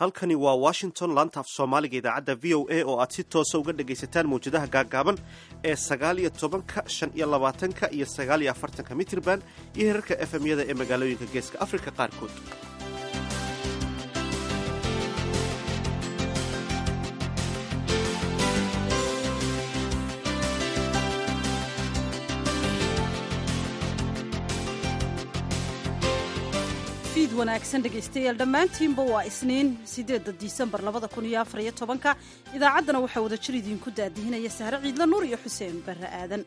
halkani waa washington laantaaf soomaaliga idaacadda v o a oo aad si toosa uga dhegaysataan mawjadaha gaaggaaban ee sagaal iyo tobanka shan iyo labaatanka iyo sagaal iyo afartanka mitirban iyo herarka efemyada ee magaalooyinka geeska afrika qaarkood fiid wanaagsan dhegaystayaal dhammaantiinba waa isniin siddeedda disembar labada kun iyo afar iyo tobanka idaacaddana waxaa wada jir idiinku daadihinaya sahre ciidla nuur iyo xuseen barre aadan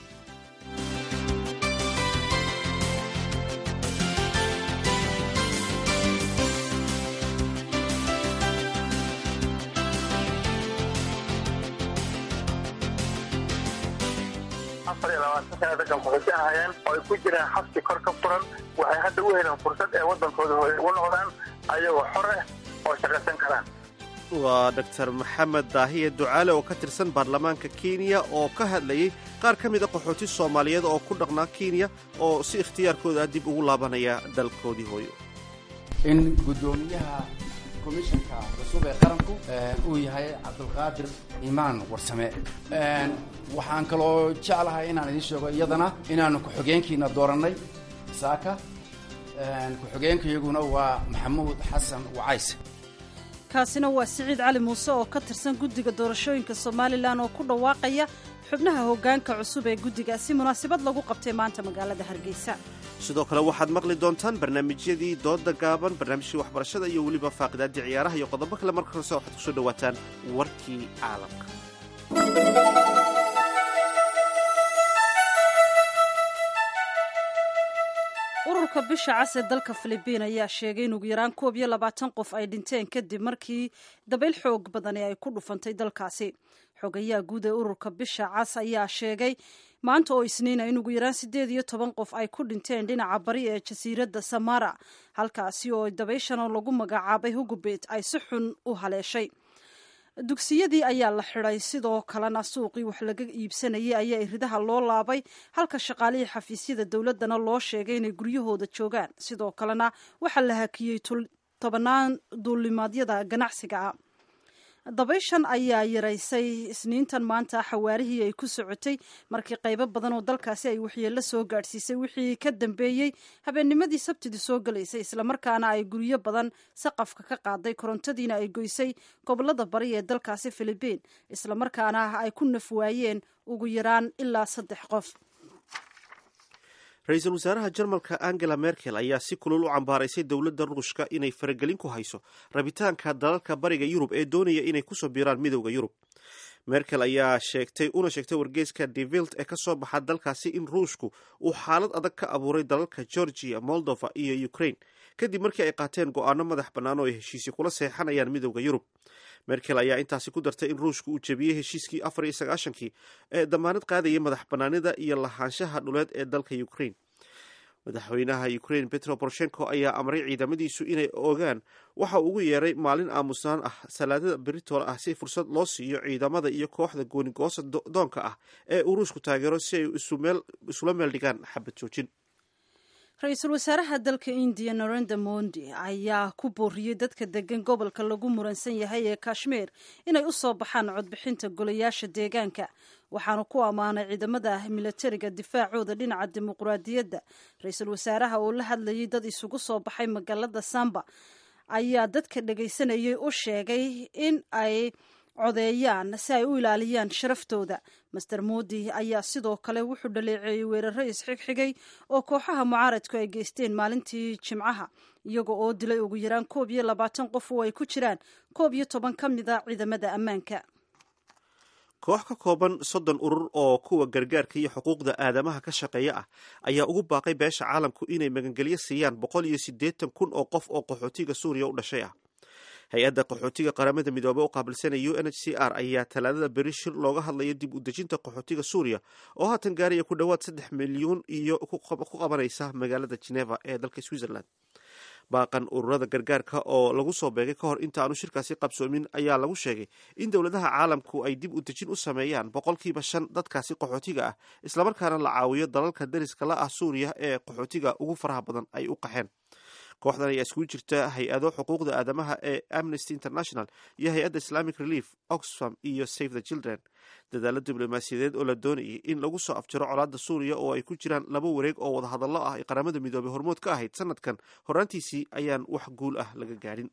afar iyo labaatan sana dadkan qaxooti ahaayeen oo ay ku jiraan xabsi kor ka furan waxay hadda u heleen fursad ee waddankooda hore ugu noqdaan ayagoo xor ah oo shaqaysan karaan waa doctor maxamed daahiye ducaale oo ka tirsan baarlamaanka kenya oo ka hadlayey qaar ka mida qaxooti soomaaliyeed oo ku dhaqnaa kenya oo si ikhtiyaarkooda ah dib ugu laabanaya dalkoodii hooyo in guddoomiyaha komishanka cusub ee qaranku uu yahay cabdulqaadir imaan warsame waxaan kaloo jeclahay inaan idiin sheego iyadana inaanu ku-xogeenkiina doorannay saaka ku-xogeenkayaguna waa maxamuud xasan wacays kaasina waa siciid cali muuse oo ka tirsan guddiga doorashooyinka somalilan oo ku dhawaaqaya xubnaha hoggaanka cusub ee guddigaasi munaasabad lagu qabtay maanta magaalada hargeysa sidoo kale waxaad maqli doontaan barnaamijyadii dooda gaaban barnaamijkii waxbarashada iyo weliba faaqidaadii ciyaaraha iyo qodobo kale marka horese waxaad kusoo dhawaataan warkii caalamka ururka bisha cas ee dalka filibiin ayaa sheegay in ugu yaraan koob iyo labaatan qof ay dhinteen kadib markii dabayl xoog badani ay ku dhufantay dalkaasi xogayaha guud ee ururka bisha cas ayaa sheegay maanta oo isniina in ugu yaraan siddeed iyo toban qof ay ku dhinteen dhinaca bari ee jasiiradda samara halkaasi oo dabayshan oo lagu magacaabay hugubet ay si xun u haleeshay dugsiyadii ayaa la xidhay sidoo kalena suuqii wax laga iibsanayay ayaa iridaha loo laabay halka shaqaalihii xafiisyada dowladdana loo sheegay inay guryahooda joogaan sidoo kalena waxaa la hakiyey tobannaan duulimaadyada ganacsiga ah dabayshan ayaa yaraysay isniintan maanta xawaarihii ay ku socotay markii qaybo badan oo dalkaasi ay waxyeello soo gaadhsiisay wixii ka dambeeyey habeennimadii sabtidii soo galaysay islamarkaana ay guryo badan saqafka ka qaaday korontadiina ay goysay gobolada bari ee dalkaasi filibiin islamarkaana ay ku naf waayeen ugu yaraan ilaa saddex qof ra-iisul wasaaraha jarmalka angela merkel ayaa si kulul u cambaaraysay dowladda ruushka inay faragelin ku hayso rabitaanka dalalka bariga yurub ee doonaya inay kusoo biiraan midowda yurub merkel ayaa sheegtay una sheegtay wargeyska devilt ee kasoo baxa dalkaasi in ruushku uu xaalad adag ka abuuray dalalka georgia moldova iyo ukraine kadib markii ay qaateen go-aano madax bannaan oo ay heshiisyo kula seexanayaan midowda yurub merkel ayaa intaasi ku dartay in ruushku uu jebiyey heshiiskii afar iyo sagaashankii ee damaanad qaadayay madax bannaanida iyo lahaanshaha dhuleed ee dalka ukraine madaxweynaha ukraine petro boroshenko ayaa amray ciidamadiisu inay ogaan waxa uu ugu yeeray maalin aamusnaan ah salaadada beritool ah si fursad loo siiyo ciidamada iyo kooxda goonigoosa doonka ah ee uu ruushku taageero si ay isula meel dhigaan xabad joojin ra-iisul wasaaraha dalka indiya narenda mondi ayaa ku booriyey dadka degan gobolka lagu muransan yahay ee kashmiir inay u soo baxaan codbixinta golayaasha deegaanka waxaanu ku ammaanay ciidamada milatariga difaacooda dhinaca dimuqraadiyadda ra-iisul wasaaraha oo la hadlayay dad isugu soo baxay magaalada samba ayaa dadka dhagaysanayay u sheegay in ay codeeyaan si ay u ilaaliyaan sharaftooda master moodi ayaa sidoo kale wuxuu dhaleeceeyey weeraro isxigxigay oo kooxaha mucaaradku ay geysteen maalintii jimcaha iyaga oo dilay ugu yaraan koob iyo labaatan qof oo ay ku jiraan koob iyo toban ka mid a ciidamada ammaanka koox ka kooban soddon urur oo kuwa gargaarka iyo xuquuqda aadamaha ka shaqeeya ah ayaa ugu baaqay beesha caalamku inay magangelyo siiyaan boqol iyo siddeetan kun oo qof oo qaxootiga suuriya u dhashay ah hay-adda qaxootiga qaramada midoobey u qaabilsanaya u n h c r ayaa talaadada beri shir looga hadlaya dib u dejinta qaxootiga suuriya oo haatan gaaraya ku dhowaad saddex milyuun iyo ku qabanaysa magaalada geneva ee dalka switzerland baaqan ururada gargaarka oo lagu soo beegay ka hor inta aanu shirkaasi qabsoomin ayaa lagu sheegay in dowladaha caalamku ay dib u dejin u sameeyaan boqolkiiba shan dadkaasi qaxootiga ah islamarkaana la caawiyo dalalka dariska la ah suuriya ee qaxootiga ugu faraha badan ay u qaxeen kooxdan ayaa iskugu jirta hay-ado xuquuqda aadamaha ee amnesty international iyo hay-adda islamic relief oxfam iyo save the children dadaalo diblomaasiyadeed oo la doonayay in lagu soo afjaro colaadda suuriya oo ay ku jiraan laba wareeg oo wadahadallo ah ay qaramada midoobay hormood ka ahayd sanadkan horaantiisii ayaan wax guul ah laga gaadhin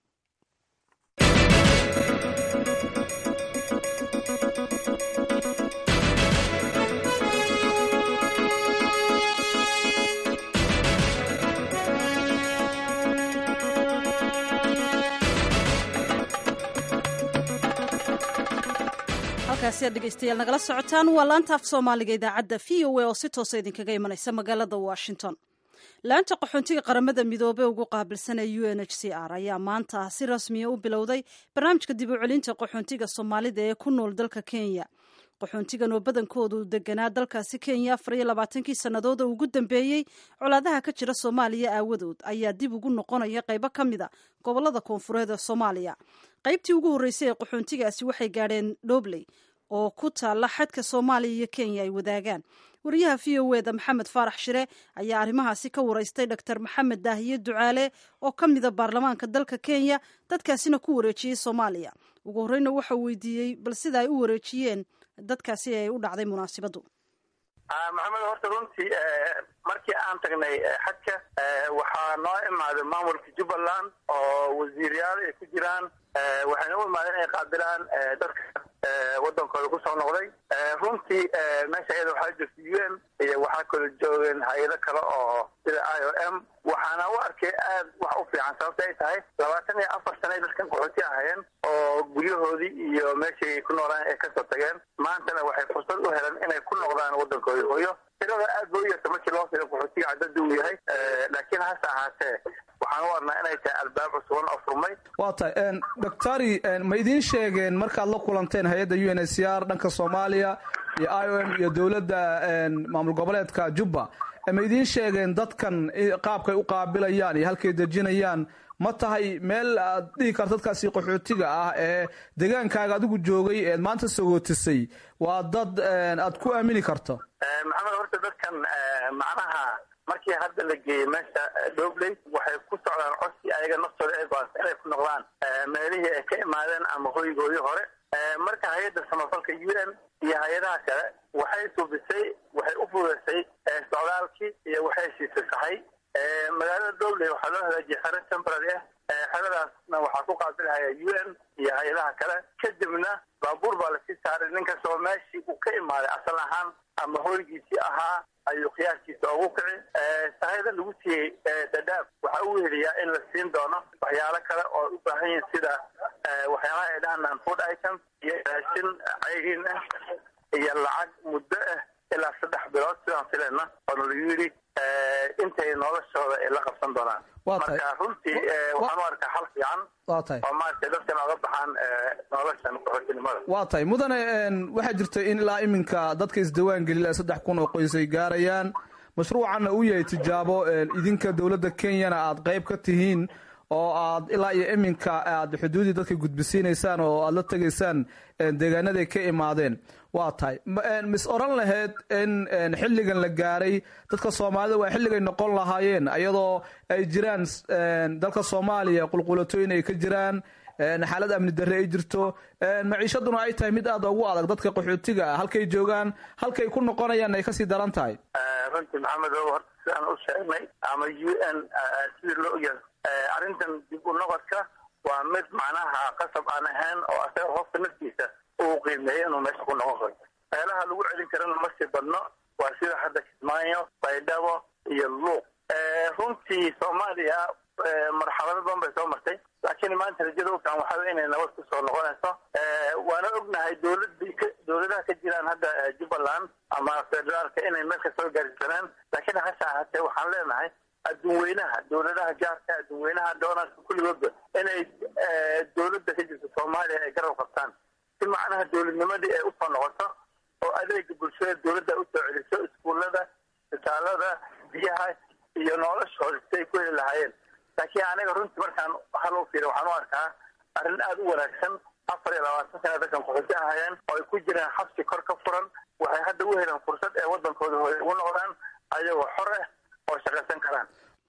halkaasi aad dhegeystayaal nagala socotaan waa laanta af soomaaliga idaacadda v o a oo si toosa idinkaga imanaysa magaalada washington laanta qaxoontiga qaramada midoobey ugu qaabilsan ee u n h c r ayaa maanta si rasmiya u bilowday barnaamijka dib u celinta qaxoontiga soomaalida ee ku nool dalka kenya qaxoontigan oo badankoodu deganaa dalkaasi kenya afar iyo labaatankii sanadooda ugu dambeeyey colaadaha ka jira soomaaliya aawadood ayaa dib ugu noqonaya qaybo ka mid a gobolada koonfureed ee soomaaliya qaybtii ugu horreysay ee qaxoontigaasi waxay gaadheen dhobley oo ku taalla xadka soomaaliya iyo kenya ay wadaagaan wariyaha v o eda maxamed faarax shire ayaa arrimahaasi ka waraystay dor maxamed daahiye ducaale oo ka mida baarlamaanka dalka kenya dadkaasina ku wareejiyey soomaaliya ugu horreyna waxau weydiiyey bal sida ay u wareejiyeen dadkaasi ay u dhacday munaasibaddu maxamed horta runtii markii aan tagnay xadka waxaa noo imaaday maamulka jubbaland oo wasiiryaal ay ku jiraan waxayna u imaadeen inay qaabilaan dadka wadankooda kusoo noqday runtii meesha iyada waxaa jirta u n iyo waxaa kala joogeen hay-ado kale oo sida i o m waxaana u arkay aad wax u fiican sababta ay tahay labaatan iyo afar sana ay dadkan qaxooti ahayeen oo guryahoodii iyo meeshay ku noolaan ay kasoo tageen maantana waxay fursad u heleen inay ku noqdaan wadankoodii hooyo tirada aad ba u yarta markii loo fiiro qaxootiga cadada uu yahay laakiin hase ahaatee waxaan u arnaa inay tahay albaab cusuban oo furmay waa tahay doctori ma idiin sheegeen markaad la kulanteen hay-adda u n h c r dhanka soomaaliya iyo i o m iyo dowladda maamul goboleedka jubba ma idiin sheegeen dadkan qaabkay u qaabilayaan iyo halkay dejinayaan ma tahay meel aad dhihi karto dadkaasi qaxootiga ah ee degaankaaga adigu joogay eed maanta sagootisay waa dad aad ku aamini karto maxamed horta dadkan macnaha markii hadda la geeyey meesha dhobley waxay ku socdaan codsi ayaga naftooda ay go-aansa inay ku noqdaan meelihii ay ka imaadeen ama hoygoodii hore marka hay-adda samafalka u n iyo hay-adaha kale waxay subisay waxay u fudeysay socdaalkii iyo waxay siisay sahay magaalada dhobley waxaa loo hagaajiyay xero temporary ah xeradaasna waxaa ku qaabilhaya u n iyo hay-adaha kale kadibna baabuur baa lasii saaray ninkastoo meeshii uu ka imaaday asal ahaan ama hoygiisii ahaa ayuu khiyaaskiisa ugu kici sahayda lagu siiyey dadaab waxaa u weheliyaa in la siin doono waxyaalo kale oo u baahan yihin sida waxyaalaha ay dhahaan food items iyo raashin cayriin ah iyo lacag muddo ah ilaa saddex bilood sidaan filayna oona lagu yidhi intay noloshooda ay la qabsan doonaan marka runtii waxaan u arkaa xal fiican waa tahay oo maaragtay dadkan oga baxaan noloshan qaxootinimada waa tahay mudane waxaa jirta in ilaa iminka dadka isdawaan gelila saddex kun oo qoys ay gaarayaan mashruucanna uu yahay tijaabo idinka dowladda kenyana aad qayb ka tihiin oo aad ilaa iyo iminka aad xuduudii dadka gudbisiinaysaan oo aad la tegaysaan deegaanaday ka imaadeen waa tahay mis oran lahayd in xilligan la gaaray dadka soomaalida waa xilligay noqon lahaayeen iyadoo ay jiraan dalka soomaaliya qulqulatooyin ay ka jiraan xaalad amni darre ay jirto maciishaduna ay tahay mid aad ugu adag dadka qaxootiga ah halkay joogaan halkay ku noqonayaan ay kasii daran tahay runtii maxamed o horta sidaan u sheegnay ama u n sidii loo ogyahay arrintan dib u noqodka waa mid macnaha qasab aan ahayn oo asaga qofka naftiisa uu qiimeeyo inuu meesha ku noqon karo meelaha lagu celin karana ma sii badno waa sida hadda kismaayo baydhabo iyo luuq runtii soomaaliya marxalado badan bay soo martay laakiin maanta rajada u fiican waxaa inay nabad ku soo noqonayso waana ognahay dowladii dowladaha ka jiraan hadda jubbaland ama federaalka inay meel ka soo gaarsisanaan laakiin hase ahaatee waxaan leenahay adduun weynaha dowladaha gaarka adduun weynaha doonarka kulligoodba inay dowladda ka jirta soomaaliya ay garab qabtaan si macnaha dowladnimadii ay usoo noqoto oo adeega bulshada dowladda usoo celiso iskuullada isbitaalada biyaha iyo noloshooda si ay ku heli lahaayeen laakiin aniga runtii markaan hal u fiira waxaan u arkaa arrin aada u wanaagsan afar iyo labaatan sana dadkan qaxooti ahayeen oo ay ku jiraan xabsi kor ka furan waxay hadda u heleen fursad ee wadankooda hooy ugu noqdaan ayagoo xor ah oo shaqaysan karaan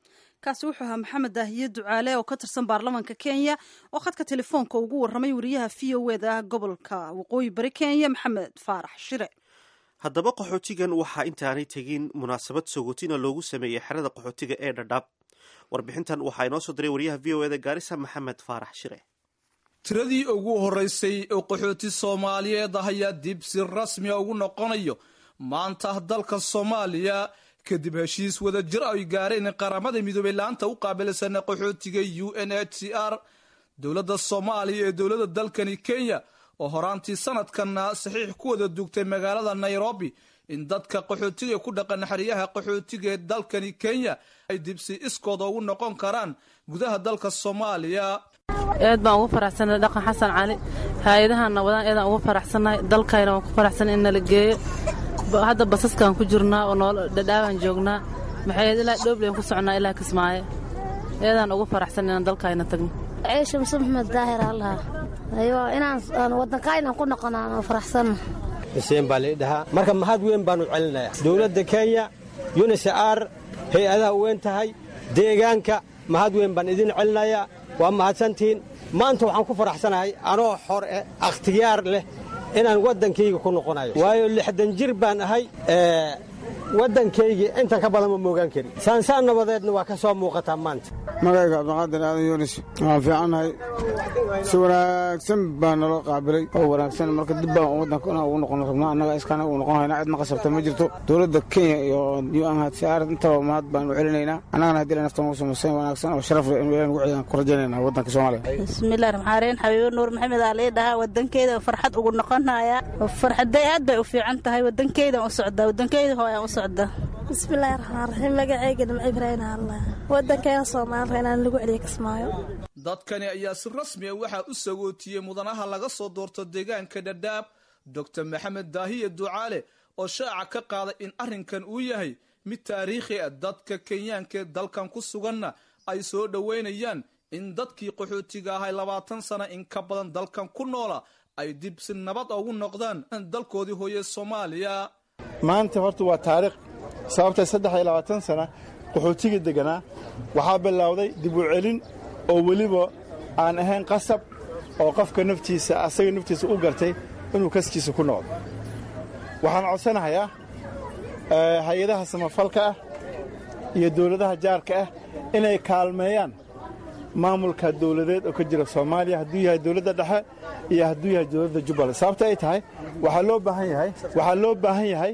kaasi wuxuu ahaa maxamed daahiye ducaale oo ka tirsan baarlamaanka kenya oo khadka telefoonka ugu warramay wariyaha v o eda gobolka waqooyi bari kenya maxamed faarax shire haddaba qaxootigan waxaa intaanay tegin munaasabad sogotina loogu sameeyey xerada qaxootiga ee dhadhaab warbixintan waxaa inoo soo diray wariyaha v o eda gaarisa maxamed faarax shire tiradii ugu horeysay oo qaxooti soomaaliyeed ah ayaa dib si rasmiya ugu noqonayo maanta dalka soomaaliya kadib heshiis wada jir ay gaareen qaramada midoobey laanta u qaabilsan qaxootiga u n h c r dowladda soomaaliya ee dowladda dalkani kenya oo horaantii sanadkanna saxiix ku wada dugtay magaalada nairobi in dadka qaxootiga ku dhaqan xeryaha qaxootiga ee dalkani kenya ay dibsi iskooda ugu noqon karaan gudaha dalka soomaaliya aad baan ugu faraxsannahay dhaqan xasan cali hay-adahanna wadaan eedaan ugu faraxsannahay dalkayna waan ku faraxsan in nala geeyo hadda basaskaan ku jirnaa oo nool dhadhaabaan joognaa maxay ilaa dhooblyan ku socnaa ilaa kismaayo eedaan ugu faraxsan inaan dalkayna tagno ciisha muse maxmed daahir allaha ayo inaan waddankaynan ku noqono aan faraxsanno xuseen baa lai dhahaa marka mahad weyn baannu celinayaa dowladda kenya yunisar hay-adaha weyn tahay deegaanka mahad weyn baan idin celinayaa waa mahadsantihiin maanta waxaan ku faraxsanahay anoo xor eh akhtiyaar leh inaan waddankayga ku noqonayo waayo lixdan jir baan ahay waddankaygii intan ka badan ma moogaan karin saansaan nabadeedna waa ka soo muuqataa maanta magayga cabdiqaadir aadan yunis waan fiicannahay si wanaagsan baa naloo qaabilay oo wanaagsan marka dib baan waddanka inaan ugu noqon rabnaa annaga iskana ugu noqon haynaa cidna qasabta ma jirto dowladda kenya iyo unhcr intaba mahad baan u celinaynaa annagana haddii la naftan ugu samaysan wanaagsan oo sharaf leh in ilahan ugu ciyaan ku rajaynaynaa waddanka soomaaliya bismillahi raxmaan raxiim xabiibo nuur maxamed aa lii dhahaa waddankeeda farxad ugu noqonaya farxaday aad bay u fiican tahay waddankeydan u socdaa waddankeyda hooyaan u socdaa bismillaahi raxmaan raxiim magacayga nimco ibraahim allah waddankeena soomaaliya inaan lagu celiyo kismaayo dadkani ayaa si rasmi a waxaa u sagootiyey mudanaha laga soo doorto deegaanka dhadhaab doctor maxamed daahiye ducaale oo shaaca ka qaaday in arrinkan uu yahay mid taariikhi ah dadka kenyaanka ee dalkan ku suganna ay soo dhoweynayaan in dadkii qaxootiga ahay labaatan sana in ka badan dalkan ku noola ay dib si nabad ugu noqdaan dalkoodii hooye soomaaliya maanta horta waa taariikh sababtay saddex iyo labaatan sana qaxootiga degganaa waxaa bilowday dib u celin oo weliba aan ahayn qasab oo qofka naftiisa asaga naftiisa u gartay inuu kaskiisa ku noqdo waxaan codsanahayaa hay-adaha samafalka ah iyo dowladaha jaarka ah inay kaalmeeyaan maamulka dowladeed oo ka jira soomaaliya hadduu yahay dowladda dhexe iyo hadduu yahay dowladda jubbaland sababta ay tahay waxaa loo baahan yahay waxaa loo baahan yahay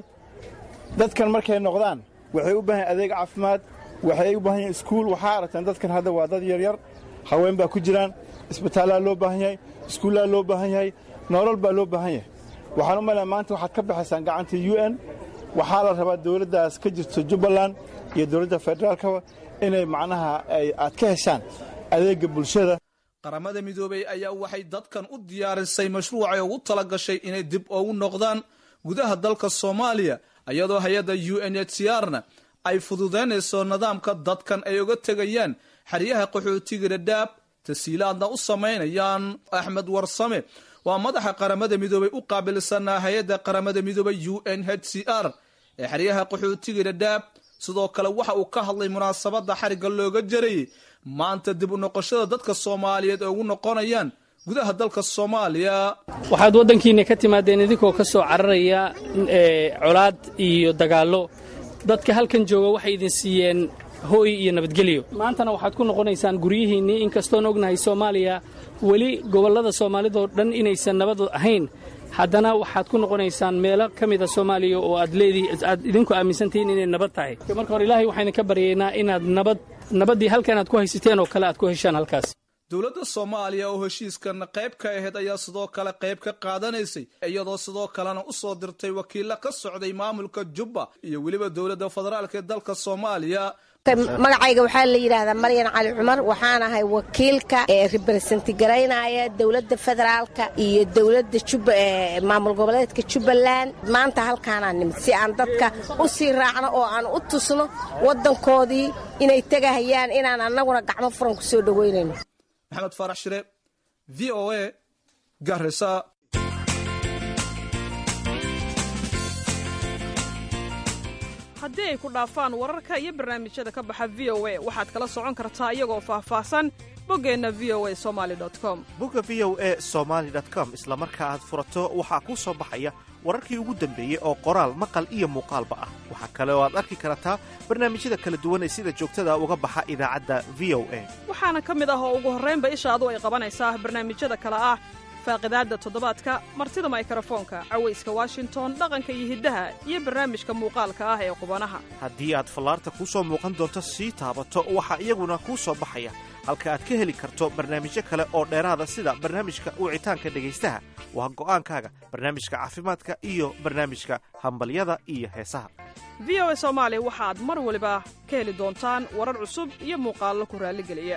dadkan markay noqdaan waxay u baahan yahay adeeg caafimaad waxay u baahan yahay iskuul waxaa aragtaan dadkan hadda waa dad yaryar haween baa ku jiraan isbitaallaa loo baahan yahay iskuullaa loo baahan yahay nolol baa loo baahan yahay waxaan u malaya maanta waxaad ka baxaysaan gacanta u n waxaa la rabaa dowladdaas ka jirto jubbaland iyo dowladda federaalkaba inay macnaha aad ka heshaan adeegga bulshada qaramada midoobey ayaa waxay dadkan u diyaarisay mashruucay ugu tala gashay inay dib ugu noqdaan gudaha dalka soomaaliya iyadoo hay-adda u n h c r-na ay fududaynayso nidaamka dadkan ay uga tegayaan xeryaha qaxootiga dhadhaab tasiilaadna u samaynayaan axmed warsame waa madaxa qaramada midoobey u qaabilsanaa hay-adda qaramada midoobey u n h c r ee xeryaha qaxootiga dhadhaab sidoo kale waxa uu ka hadlay munaasabadda xarigga looga jarayay maanta dib u noqoshada dadka soomaaliyeed ee ugu noqonayaan gudaha dalka soomaaliya waxaad waddankiinna ka timaadeen idinkoo ka soo cararaya colaad iyo dagaallo dadka halkan jooga waxay idin siiyeen hooy iyo nabadgelyo maantana waxaad ku noqonaysaan guryihiinnii inkastoon ognahay soomaaliya weli gobollada soomaalidoo dhan inaysan nabad ahayn haddana waxaad ku noqonaysaan meelo ka mida soomaaliya oo aad leedii aad idinku aaminsantihiin inay nabad tahay marka hore ilaahay waxayna ka baryaynaa inaad nabad nabaddii halkan aad ku haysateen oo kale aad ku heshaan halkaas dowladda soomaaliya oo heshiiskan qayb ka ahayd ayaa sidoo kale qayb ka qaadanaysay iyadoo sidoo kalena u soo dirtay wakiilla ka socday maamulka jubba iyo weliba dowladda federaalk ee dalka soomaaliya magacayga waxaa la yidhaahdaa maryan cali cumar waxaan ahay wakiilka ee reberesenti garaynaya dowladda federaalka iyo dowladda maamul goboleedka jubbaland maanta halkaanaa nimid si aan dadka u sii raacno oo aan u tusno waddankoodii inay tegahayaan inaan annaguna gacmo furan ku soo dhoweynayno maxamed faarax shire v o a garisa haddii ay ku dhaafaan wararka iyo barnaamijyada ka baxa v o a waxaad kala socon kartaa iyagoo faahfaahsan boggeenna v o a somali com bogga v o e somaali com isla marka aad furato waxaa kuu soo baxaya wararkii ugu dambeeyey oo qoraal maqal iyo muuqaalba ah waxaa kale oo aad arki kartaa barnaamijyada kala duwan ee sida joogtada uga baxa idaacadda v o a waxaana ka mid ah oo ugu horraynba ishaadu ay qabanaysaa barnaamijyada kale ah faaqidaadda toddobaadka martida maykrofoonka cawayska washington dhaqanka iyo hiddaha iyo barnaamijka muuqaalka ah ee qubanaha haddii aad fallaarta kuu soo muuqan doonto sii taabato waxaa iyaguna kuu soo baxaya halka aad ka heli karto barnaamijyo kale oo dheeraada sida barnaamijka wicitaanka dhegaystaha waa go'aankaaga barnaamijka caafimaadka iyo barnaamijka hambalyada iyo heesaha v o a soomaali waxaad mar waliba ka heli doontaan warar cusub iyo muuqaallo ku raalligeliya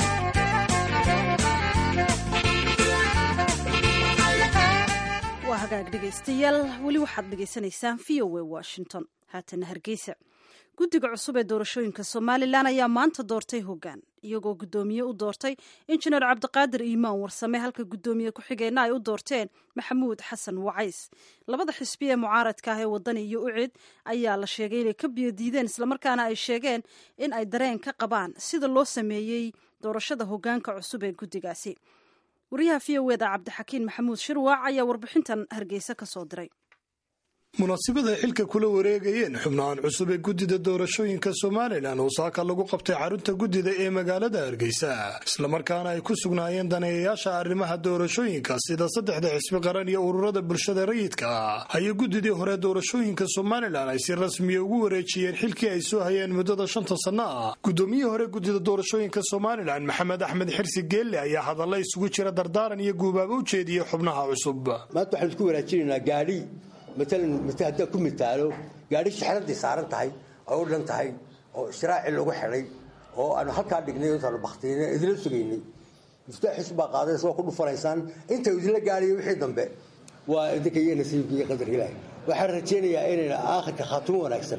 waa hagaag dhegaystayaal weli waxaad dhegaysanaysaan v o a washington haatana hargeysa guddiga cusub ee doorashooyinka somalilan ayaa maanta doortay hoggaan iyagoo guddoomiye u doortay injineer cabdiqaadir iimaan warsame halka guddoomiye ku-xigeenna ay u doorteen maxamuud xasan wacays labada xisbi ee mucaaradka ah ee wadani iyo ucid ayaa la sheegay inay ka biyodiideen islamarkaana ay sheegeen in ay dareen ka qabaan sida loo sameeyey doorashada hoggaanka cusub ee guddigaasi wariyaha v o eda cabdixakiin maxamuud shirwaac ayaa warbixintan hargeysa ka soo diray munaasabada xilka kula wareegayeen xubnahan cusub ee guddida doorashooyinka somalilan oo saaka lagu qabtay xarunta guddida ee magaalada hargeysa islamarkaana ay ku sugnaayeen daneeyayaasha arrimaha doorashooyinka sida saddexda xisbi qaran iyo ururada bulshada rayidka ah ayay guddidii hore doorashooyinka somalilan ay si rasmiya ugu wareejiyeen xilkii ay soo hayeen muddada shanta sanno ah guddoomiyihii hore guddida doorashooyinka somalilan maxamed axmed xirsi geelle ayaa hadalla isugu jira dardaaran iyo guubaaba u jeediyey xubnaha cusub maalan haddaan ku mitaalo gaadhi shixradii saaran tahay oo u dhan tahay oo istiraaci lagu xidhay oo aanu halkaa dhignay intaanu baktiynay idinla sugaynay mustaaxis baa qaadaysa waa ku dhufanaysaan inta idinla gaadhayo wixii dambe waa idinka iyo nasiibka iyo qadarka ilaahay waxaan rajaynayaa inayna aakhirka khaatumo wanaagsan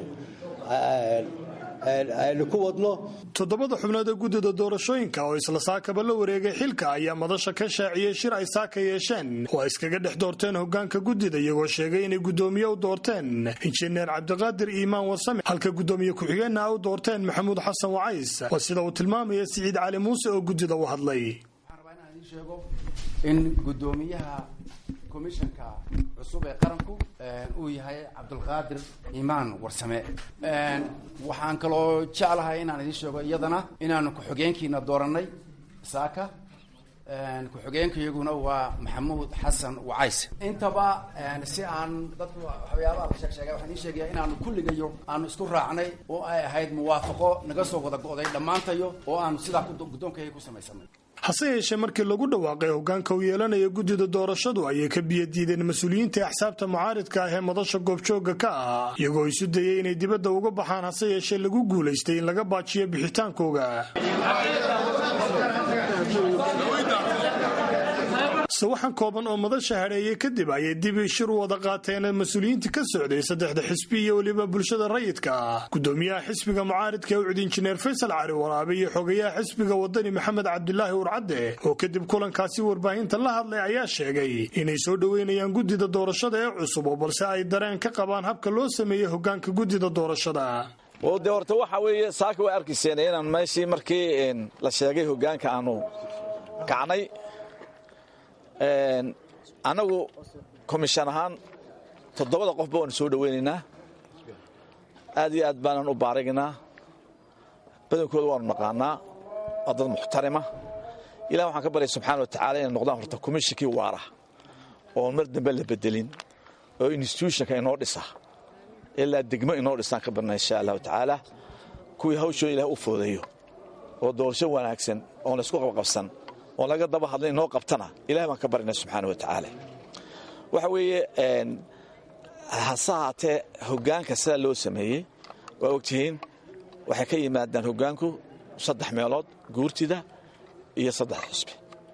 aynu ku wadno toddobada xubnood ee guddida doorashooyinka oo isla saakaba la wareegay xilka ayaa madasha ka shaaciyey shir ay saaka yeesheen oo ay iskaga dhex doorteen hoggaanka guddida iyagoo sheegay inay guddoomiye u doorteen injineer cabdiqaadir iimaan wasame halka guddoomiye ku-xigeenna a u doorteen maxamuud xasan wacays waa sida uu tilmaamaya siciid cali muuse oo guddida u hadlay in guddoomiyaha komishanka cusub ee qaranku uu yahay cabdulqaadir iimaan warsame waxaan kaloo jeclahay inaan idiin sheego iyadana inaanu ku-xigeenkiina doorannay saaka ku-xigeenkayaguna waa maxamuud xasan wacays intaba si aan dadku waxyaabaha la sheeg sheegay waxaan idiin sheegaya inaanu kulligayo aanu isku raacnay oo ay ahayd muwaafaqo naga soo wada go'day dhammaantayo oo aanu sidaa guddoonkayga ku samaysanay hase yeeshee markii lagu dhawaaqay hoggaanka uu yeelanaya guddida doorashadu ayay ka biyadiideen mas-uuliyiinta axsaabta mucaaridka ah ee madasha goobjoogga ka ah iyagoo isu dayay inay dibadda uga baxaan hase yeeshee lagu guulaystay in laga baajiyo bixitaankooga sawaxan kooban oo madasha hadheeyey kadib ayay dib shir u wada qaateen mas-uuliyiinta ka socday saddexda xisbi iyo weliba bulshada rayidka ah guddoomiyaha xisbiga mucaaridka ee ucud injineer faysal cali waraabe iyo xogayaha xisbiga wadani maxamed cabdulaahi urcadde oo kadib kulankaasi warbaahinta la hadlay ayaa sheegay inay soo dhoweynayaan guddida doorashada ee cusub oo balse ay dareen ka qabaan habka loo sameeyey hoggaanka guddida doorashada de horta waxa weeye saaka way arkayseen inaan meeshii markii la sheegay hoggaanka aanu kacnay annagu komishan ahaan toddobada qofba waanu soo dhoweynaynaa aad iyo aad baanan u baaragnaa badankooda waanu naqaanaa waa dad muxtarima ilah waxaan ka baryay subxaana wa tacala inay noqdaan horta komishinkii waara oon mar dambe la bedelin oo institutionka inoo dhisa ilaa degmo inoo dhisaan ka barna insha allahu tacaala kuwii hawshooda ilah u foodeeyo oo doorasho wanaagsan oon laysku qabqabsan oon laga daba hadlin inoo qabtana ilahay baan ka baryna subxaana wa tacaala waxa weeye hase haatee hoggaanka sidaa loo sameeyey waa ogtihiin waxay ka yimaadaan hoggaanku saddex meelood guurtida iyo saddex xusbi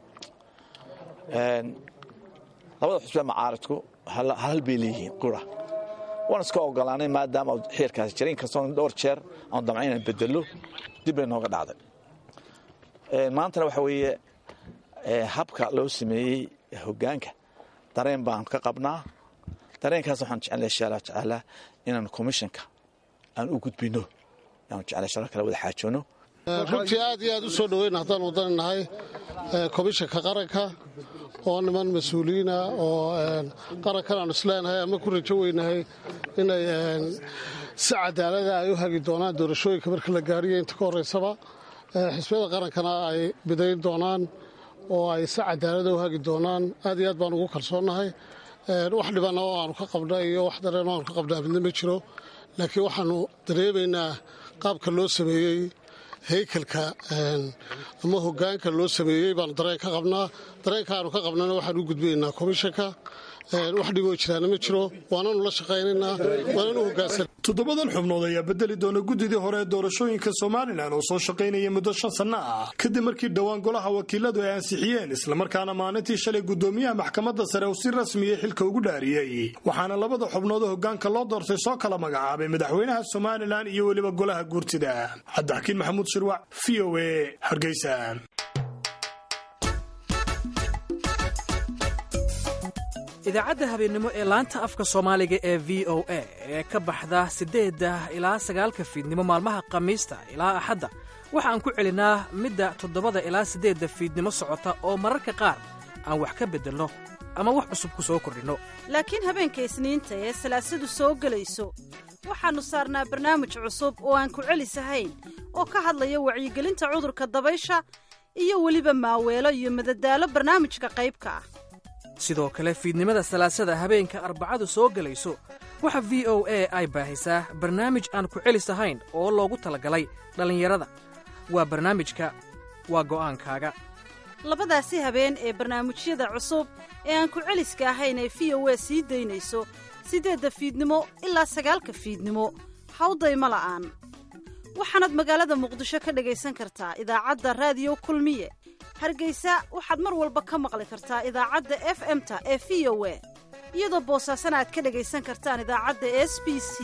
labada xusbe macaaridku hal bay leeyihiin qura waan iska ogolaanay maadaama xiirkaasi jira inkastoo dhowr jeer aan damca inaan bedello dib bay nooga dhacday maantana waxa weeye habka loo sameeyey hoggaanka dareen baan ka qabnaa dareenkaas waxaan jeclay insha allahu tacaala inaan commissionka aan u gudbino aan jeclay sharo kale wada xaajoono runtii aad iyo aad u soo dhoweyn haddaan wadani nahay komishanka qaranka oo niman mas-uuliyiina oo qarankan aanu isleenahay ama ku rajo weynahay inay si cadaalada ay u hagi doonaan doorashooyinka marka la gaariyo inta ka horeysaba xisbiyada qarankana ay bidayn doonaan oo ay si cadaalada u hagi doonaan aad iyo aad baan ugu kalsoonnahay wax dhibana oo aanu ka qabna iyo wax dareen oo aanu ka qabnaa midna ma jiro laakiin waxaanu dareemaynaa qaabka loo sameeyey haykalka ama hogaanka loo sameeyey baanu dareen ka qabnaa dareenka aanu ka qabnana waxaan u gudbinaynaa komishanka wax dhiboo jiraana ma jiro waananu la shaqaynaynaa waananu hogaansan toddobadan xubnood ayaa bedeli doona guddidii hore ee doorashooyinka somalilan oo soo shaqaynaya muddo shan sanno ah kadib markii dhowaan golaha wakiiladu ay ansixiyeen islamarkaana maalintii shalay guddoomiyaha maxkamadda sare uu si rasmiya xilka ugu dhaariyey waxaana labada xubnoodoo hogaanka loo doortay soo kala magacaabay madaxweynaha somalilan iyo weliba golaha guurtida cabdixakiin maxamuud shirwac v o a hargeysa idaacadda habeennimo ee laanta afka soomaaliga ee v o a ee ka baxda siddeedda ilaa sagaalka fiidnimo maalmaha khamiista ilaa axadda waxa aan ku celinaa midda toddobada ilaa siddeedda fiidnimo socota oo mararka qaar aan wax ka beddelno ama wax cusub ku soo kordhinno laakiin habeenka isniinta ee salaasadu soo gelayso waxaannu saarnaa barnaamij cusub oo aan ku celisahayn oo ka hadlaya wacyigelinta cudurka dabaysha iyo weliba maaweelo iyo madadaalo barnaamijka qaybka ah sidoo kale fiidnimada salaasada habeenka arbacadu soo gelayso waxa v o a ay baahisaa barnaamij aan ku celis ahayn oo loogu talagalay dhallinyarada waa barnaamijka waa go'aankaaga labadaasi habeen ee barnaamijyada cusub ee aan ku celiska ahayn ee v o a sii daynayso siddeedda fiidnimo ilaa sagaalka fiidnimo hawdayma la'aan waxaanaad magaalada muqdisho ka dhegaysan kartaa idaacadda raadiyo kulmiye hargeysa waxaad mar walba ka maqli kartaa idaacadda f m-ta ee v o a iyadoo boosaasana aad ka dhegaysan kartaan idaacadda s b c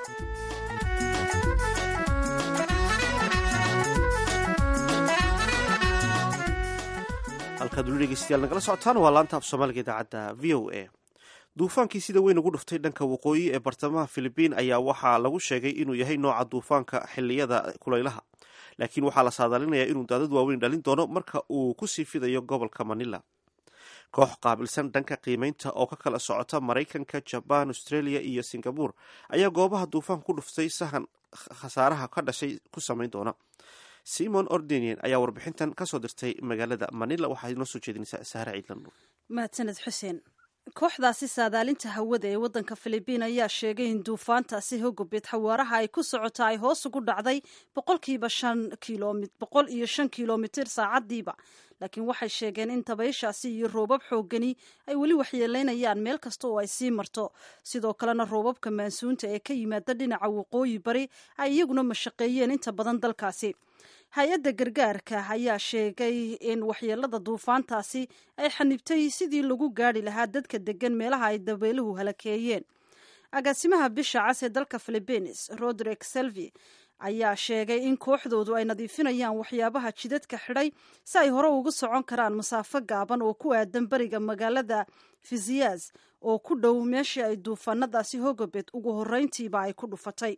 halkaad weli dhegeystayaal nagala socotaan waa laanta af soomaaliga idaacadda v o a duufaankii sida weyn ugu dhuftay dhanka waqooyi ee bartamaha filibiin ayaa waxaa lagu sheegay inuu yahay nooca duufaanka xiliyada kulaylaha laakiin waxaa la saadaalinayaa inuu daadad waaweyn dhalin doono marka uu kusii fidayo gobolka manila koox qaabilsan dhanka qiimeynta oo ka kala socota maraykanka jabaan australia iyo singabur ayaa goobaha duufaanka ku dhuftay sahan khasaaraha ka dhashay ku samayn doona simon ordenian ayaa warbixintan kasoo dirtay magaalada manila waxaa inoo soo jeedinaysaa saare ciidlandhuur mahadsaned xuseen kooxdaasi saadaalinta hawada ee waddanka filibiin ayaa sheegay in duufaantaasi hogobed xawaaraha ay ku socota ay hoos ugu dhacday boqolkiiba shan kilom boqol iyo shan kilomitir saacadiiba laakiin waxay sheegeen in dabayshaasi iyo roobab xoogani ay weli waxyeelaynayaan meel kasta oo ay sii marto sidoo kalena roobabka maansuunta ee ka yimaada dhinaca waqooyi bari ay iyaguna mashaqeeyeen inta badan dalkaasi hay-adda gargaarka ayaa sheegay in waxyeelada duufaantaasi ay xanibtay sidii lagu gaari lahaa dadka degan meelaha ay dabeeluhu halakeeyeen agaasimaha bisha cas ee dalka philibiines roderick selvi ayaa sheegay in kooxdoodu ay nadiifinayaan waxyaabaha jidadka xidhay si ay hore uga socon karaan masaafo gaaban oo ku aadan beriga magaalada fiziyas oo ku dhow meeshii ay duufaanadaasi hogobed ugu horreyntiiba ay ku dhufatay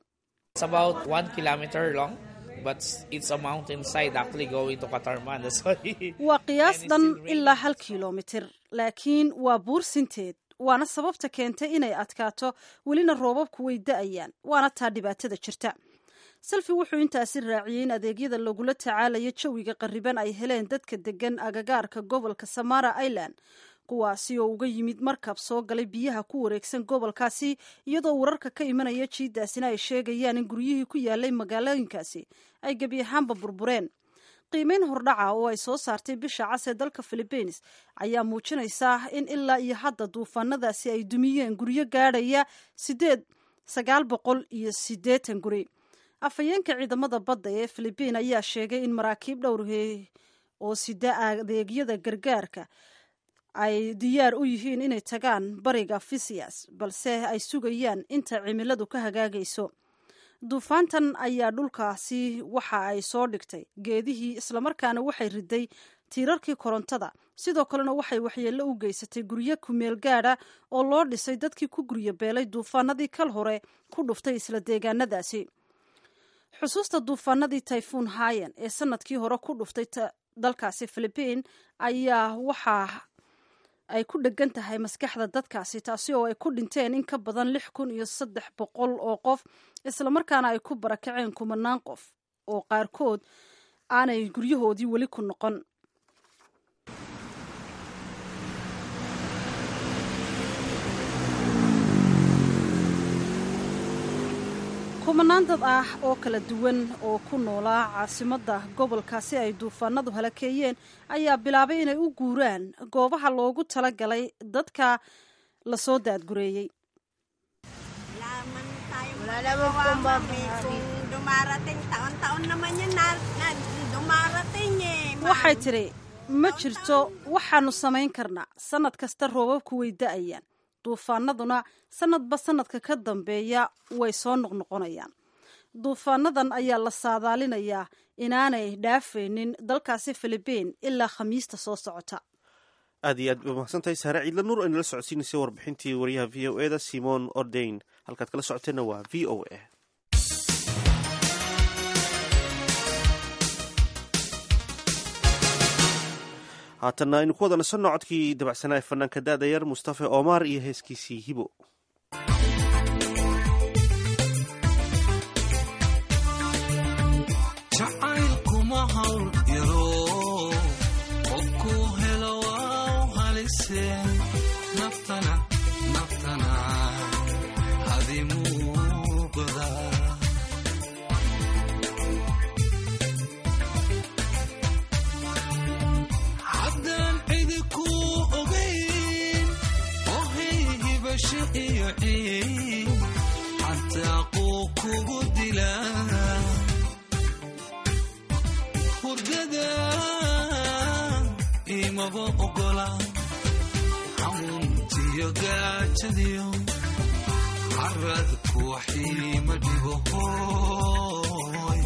waa qiyaas dhan ilaa hal kilomitir laakiin waa buur sinteed waana sababta keentay inay adkaato welina roobabku way da-ayaan waana taa dhibaatada jirta selfi wuxuu intaasi raaciyey in adeegyada lagula tacaalayo jawiga qarriban ay heleen dadka degan agagaarka gobolka samara island kuwaasi oo uga yimid markab soo galay biyaha ku wareegsan gobolkaasi iyadoo wararka ka imanaya jiidaasina ay sheegayaan in guryihii ku yaalay magaalooyinkaasi ay gebi ahaanba burbureen qiimeyn hordhaca oo ay soo saartay bisha cas ee dalka philibiines ayaa muujinaysaa in ilaa iyo hadda duufaanadaasi ay dumiyeen guryo gaadhaya sideed sagaal boqol iyo siddeetan guri afhayeenka ciidamada badda ee philibiin ayaa sheegay in maraakiib dhowrhe oo sida adeegyada gargaarka ay diyaar u yihiin inay tagaan bariga fisias balse ay sugayaan inta cimiladu ka hagaagayso duufaantan ayaa dhulkaasi waxa ay soo dhigtay geedihii islamarkaana waxay riday tiirarkii korontada sidoo kalena waxay waxyeello u geysatay guryo kumeel gaadha oo loo dhisay dadkii ku guryo beelay duufaanadii kal hore ku dhuftay isla deegaanadaasi xusuusta duufaanadii tayfuun hayan ee sanadkii hore ku dhuftay dalkaasi philibiin ayaa waxaa ay ku dhegan tahay maskaxda dadkaasi taasi oo ay ku dhinteen in ka badan lix kun iyo saddex boqol oo qof islamarkaana ay ku barakaceen kumanaan qof oo qaarkood aanay guryahoodii weli ku noqon kumanaan dad ah oo kala duwan oo ku noolaa caasimadda gobolkaasi ay duufaanadu halakeeyeen ayaa bilaabay inay u guuraan goobaha loogu tala galay dadka lasoo daadgureeyey waxay tidhi ma jirto waxaanu samayn karnaa sannad kasta roobabku way da'ayaan duufaanaduna sanadba sanadka ka dambeeya way soo noqnoqonayaan duufaanadan ayaa la saadaalinayaa inaanay dhaafaynin dalkaasi philibiin ilaa khamiista soo socota aad iyo aad ba mahadsantahay saare ciidla nuur aynala socodsiinaysay warbixintii wariyaha v o eda simon ordain halkaad kala socoteenna waa v o a haatanna aynu ku wada nasanno codkii dabacsanaa ee fanaanka da-da yar mustafa omar iyo heeskiisii hibo jacaylkuma hawl yaro qofku helo waa u halise naftana naftana hadimuuqda haddaan cidi ku ogayn ohay hibasho iyo ciin xataa quu kugu dilaa hurdada imaba ogola xanuuntiyo gaajadiyo caradku waxiima dhibo hooy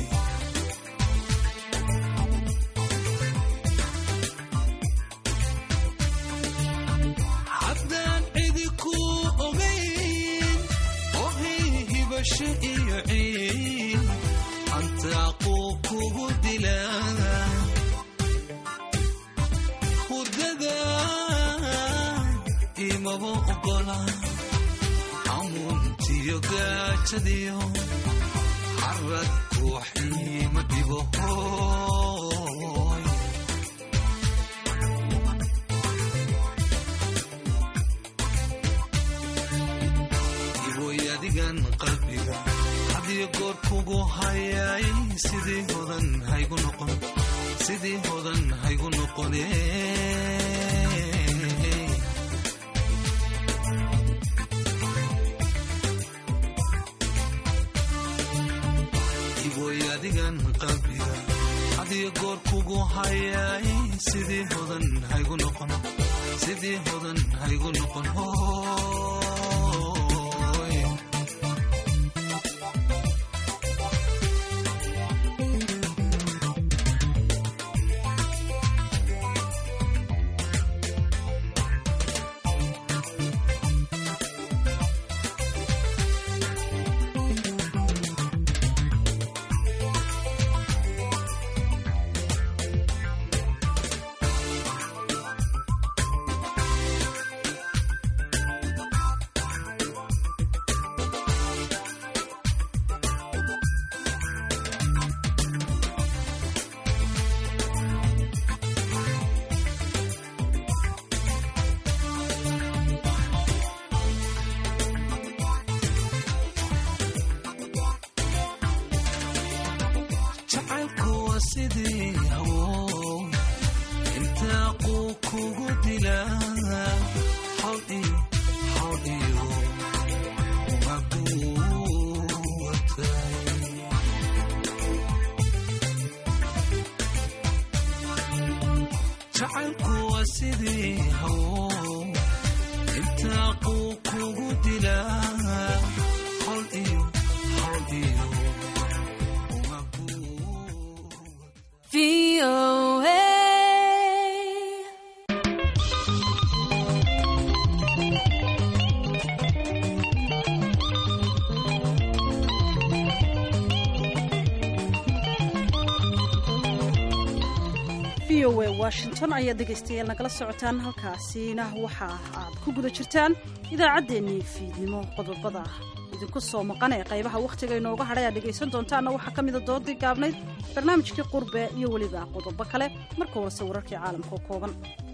haddaan cidi ku ogayn ohay hibasho iyo ciin antaaquu kugu dilaa hurdada imaba ogola xamuuntiyo gaajadiyo caradku waxiima dhibo hooy iwoy adigan qalbiga hadiyo goor kugu hayay sidii hodan haygu noqon sidii hodan haygu noqone iwoy adigan qalbiga hadiyo goor kugu hayay sidii hodan haygu noqon sidii hodan haygu noqon hooy jacaylku waa sidii hawo intaa quu kugu dilaa hawl iyo hawl iyo umaguwatay jacaylku waa sidii hawo intaa quu kugu dilaa hawl iyo hawl iyo v o a washington ayaad dhegaystayaal nagala socotaan halkaasina waxa aad ku guda jirtaan idaacaddeenii fiidnimo qodobada idinku soo maqan ee qaybaha wakhtiga inooga hadhay aad dhegaysan doontaanna waxaa ka mida doodii gaabnayd barnaamijkii qurbe iyo weliba qodobo kale marka horese wararkii caalamka oo kooban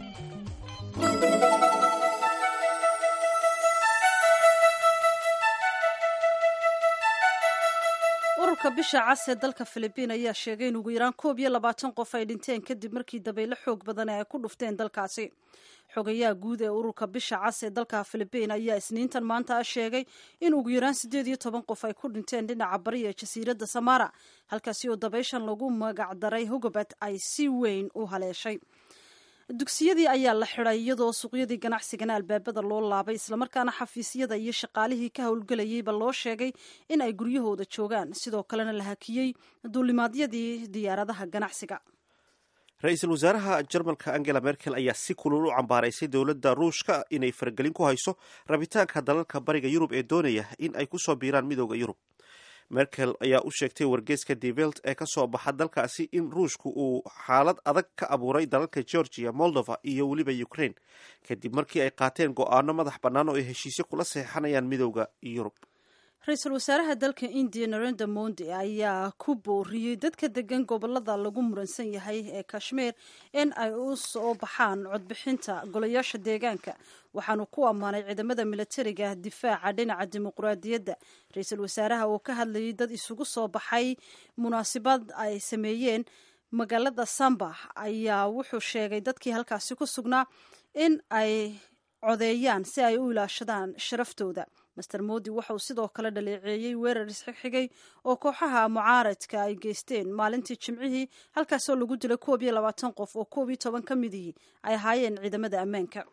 ururka bisha cas ee dalka filibiin ayaa sheegay in ugu yaraan koob iyo labaatan qof ay dhinteen kadib markii dabaylo xoog badan ay ku dhufteen dalkaasi xogayaha guud ee ururka bisha cas ee dalka filibiin ayaa isniintan maanta sheegay in ugu yaraan siddeed iyo toban qof ay ku dhinteen dhinaca bari ee jasiiradda samara halkaasi oo dabayshan lagu magacdaray hogobad ay si weyn u haleeshay dugsiyadii ayaa la xiday iyadoo suuqyadii ganacsigana albaabada loo laabay islamarkaana xafiisyada iyo shaqaalihii ka howlgelayeyba loo sheegay in ay guryahooda joogaan sidoo kalena la hakiyey duulimaadyadii diyaaradaha ganacsiga ra-iisul wasaaraha jarmalka angela merkel ayaa si kulul u cambaaraysay dowladda ruushka inay faragelin ku hayso rabitaanka dalalka bariga yurub ee doonaya in ay kusoo biiraan midooda yurub merkel ayaa u sheegtay wargeyska develt ee ka soo baxa dalkaasi in ruushku uu xaalad adag ka abuuray dalalka georgia moldova iyo weliba ukraine kadib markii ay qaateen go-aano madax bannaan oo ay heshiisyo kula saxeixanayaan midooda yurub ra-iisul wasaaraha dalka indiya narenda mondi ayaa ku booriyey dadka degan gobolada lagu muransan yahay ee kashmiir in ay u soo baxaan codbixinta golayaasha deegaanka waxaanu ku ammaanay ciidamada milatariga difaaca dhinaca dimuqraadiyadda ra-iisul wasaaraha oo ka hadlayay dad isugu soo baxay munaasabad ay sameeyeen magaalada samba ayaa wuxuu sheegay dadkii halkaasi ku sugnaa in ay codeeyaan si ay u ilaashadaan sharaftooda master modi waxauu sidoo kale dhaleeceeyey weerar isxigxigay oo kooxaha mucaaradka ay geysteen maalintii jimcihii halkaasoo lagu dilay koob iyo labaatan qof oo koob iyo toban ka midihii ay ahaayeen ciidamada ammaanka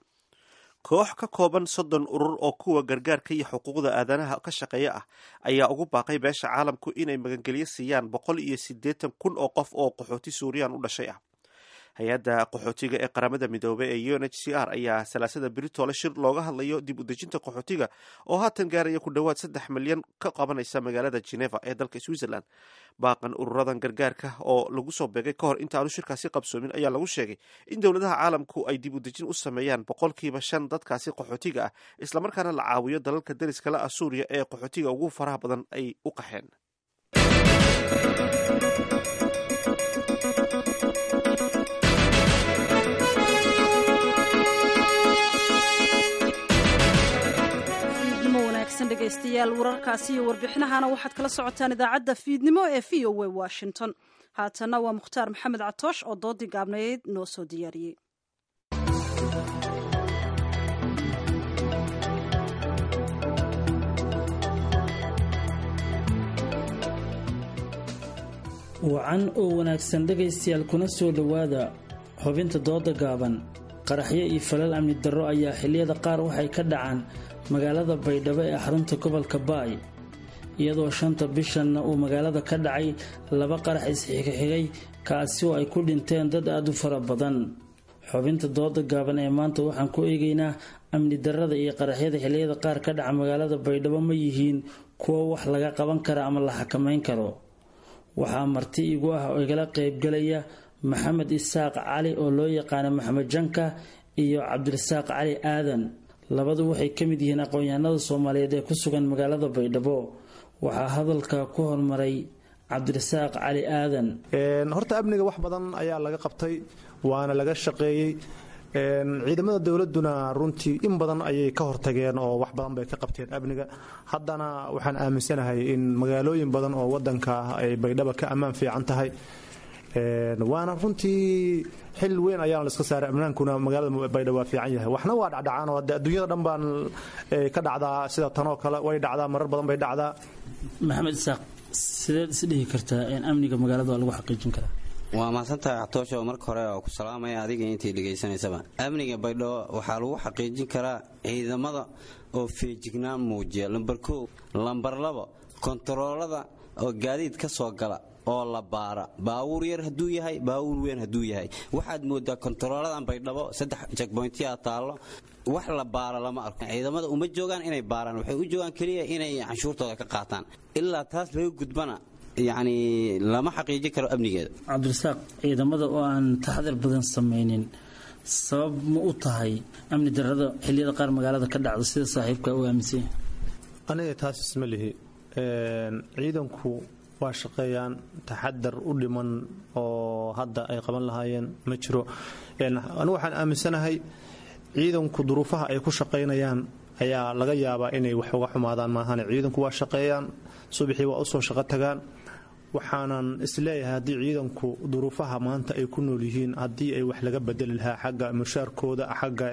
koox ka kooban soddon urur oo kuwa gargaarka iyo xuquuqda aadanaha ka shaqeeya ah ayaa ugu baaqay beesha caalamku inay magangelyo siiyaan boqol iyo siddeetan kun oo qof oo qaxooti suuriyan u dhashay ah hay-adda qaxootiga ee qaramada midoobey ee u n h c r ayaa salaasada britole shir looga hadlayo dib u dejinta qaxootiga oo haatan gaaraya ku dhowaad saddex milyan ka qabanaysa magaalada geneva ee dalka switzerland baaqan ururadan gargaarka oo lagu soo beegay ka hor intaanu shirkaasi qabsoomin ayaa lagu sheegay in dowladaha caalamku ay dib u dejin u sameeyaan boqolkiiba shan dadkaasi qaxootiga ah islamarkaana la caawiyo dalalka dariskala ah suuriya ee qaxootiga ugu faraha badan ay u qaxeen dhegeystayaal wararkaasi iyo warbixinahana waxaad kala socotaan idaacadda fiidnimo ee v o a washington haatanna waa mukhtaar maxamed catoosh oo doodii gaabnayd noo soo diyaariyey wacan oo wanaagsan dhegaystayaal kuna soo dhowaada xubinta dooda gaaban qaraxyo iyo falal amni darro ayaa xilliyada qaar waxay ka dhacaan magaalada baydhabo ee xarunta gobolka baay iyadoo shanta bishanna uu magaalada ka dhacay laba qarax isxigxigay kaasi oo ay ku dhinteen dad aada u fara badan xubinta dooda gaaban ee maanta waxaan ku eegaynaa amni darrada iyo qaraxyada xilliyada qaar ka dhaca magaalada baydhabo ma yihiin kuwo wax laga qaban kara ama la xakamayn karo waxaa marti igu ah oo igala qaybgalaya maxamed isaaq cali oo loo yaqaano maxamed janka iyo cabdirasaaq cali aadan labadu waxay ka mid yihiin aqoon-yahanada soomaaliyeed ee ku sugan magaalada baydhabo waxaa hadalka ku hormaray cabdirasaaq cali aadan horta amniga wax badan ayaa laga qabtay waana laga shaqeeyey ciidamada dowladuna runtii in badan ayay ka hortageen oo wax badan bay ka qabteen amniga haddana waxaan aaminsanahay in magaalooyin badan oo wadanka ah ay baydhaba ka ammaan fiican tahay waana runtii xil weyn ayaana la iska saaray amnaankuna magaalada baydhabo waa fiican yahay waxna waa dhacdhacaan oo adduunyada dhan baan ka dhacdaa sida tanoo kale way dhacdaa marar badan bay dhacdaa maxamed isaaq sideed is dhihi kartaa in amniga magaalada waa lagu xaqiijin karaa waa mahadsantahay xatoosho marka hore oo ku salaamaya adiga intii dhegaysanaysaba amniga baydhabo waxaa lagu xaqiijin karaa ciidamada oo feejignaan muujiya lambar koow lambar labo kontaroolada oo gaadiid ka soo gala oo la baara baawuur yar hadduu yahay baawuur weyn hadduu yahay waxaad moodaa kontarooladan baydhabo saddex jekboyntiyaa taallo wax la baara lama arko ciidamada uma joogaan inay baaraan waxay u joogaan keliya inay canshuurtooda ka qaataan ilaa taas laga gudbana yacni lama xaqiijin karo amnigeeda cabdirasaaq ciidamada oo aan taxadar badan samaynin sabab ma u tahay amni darrada xilliyada qaar magaalada ka dhacda sida saaxiibka u aaminsan yahay aniga taas isma lihi ciidanku waa shaqeeyaan taxadar u dhiman oo hadda ay qaban lahaayeen ma jiro anigu waxaan aaminsanahay ciidanku duruufaha ay ku shaqaynayaan ayaa laga yaabaa inay wax uga xumaadaan maahan ciidanku waa shaqeeyaan subaxii waa usoo shaqo tagaan waxaanan isleeyahay haddii ciidanku duruufaha maanta ay ku nool yihiin haddii ay wax laga bedeli lahaa xagga mushaarkooda xagga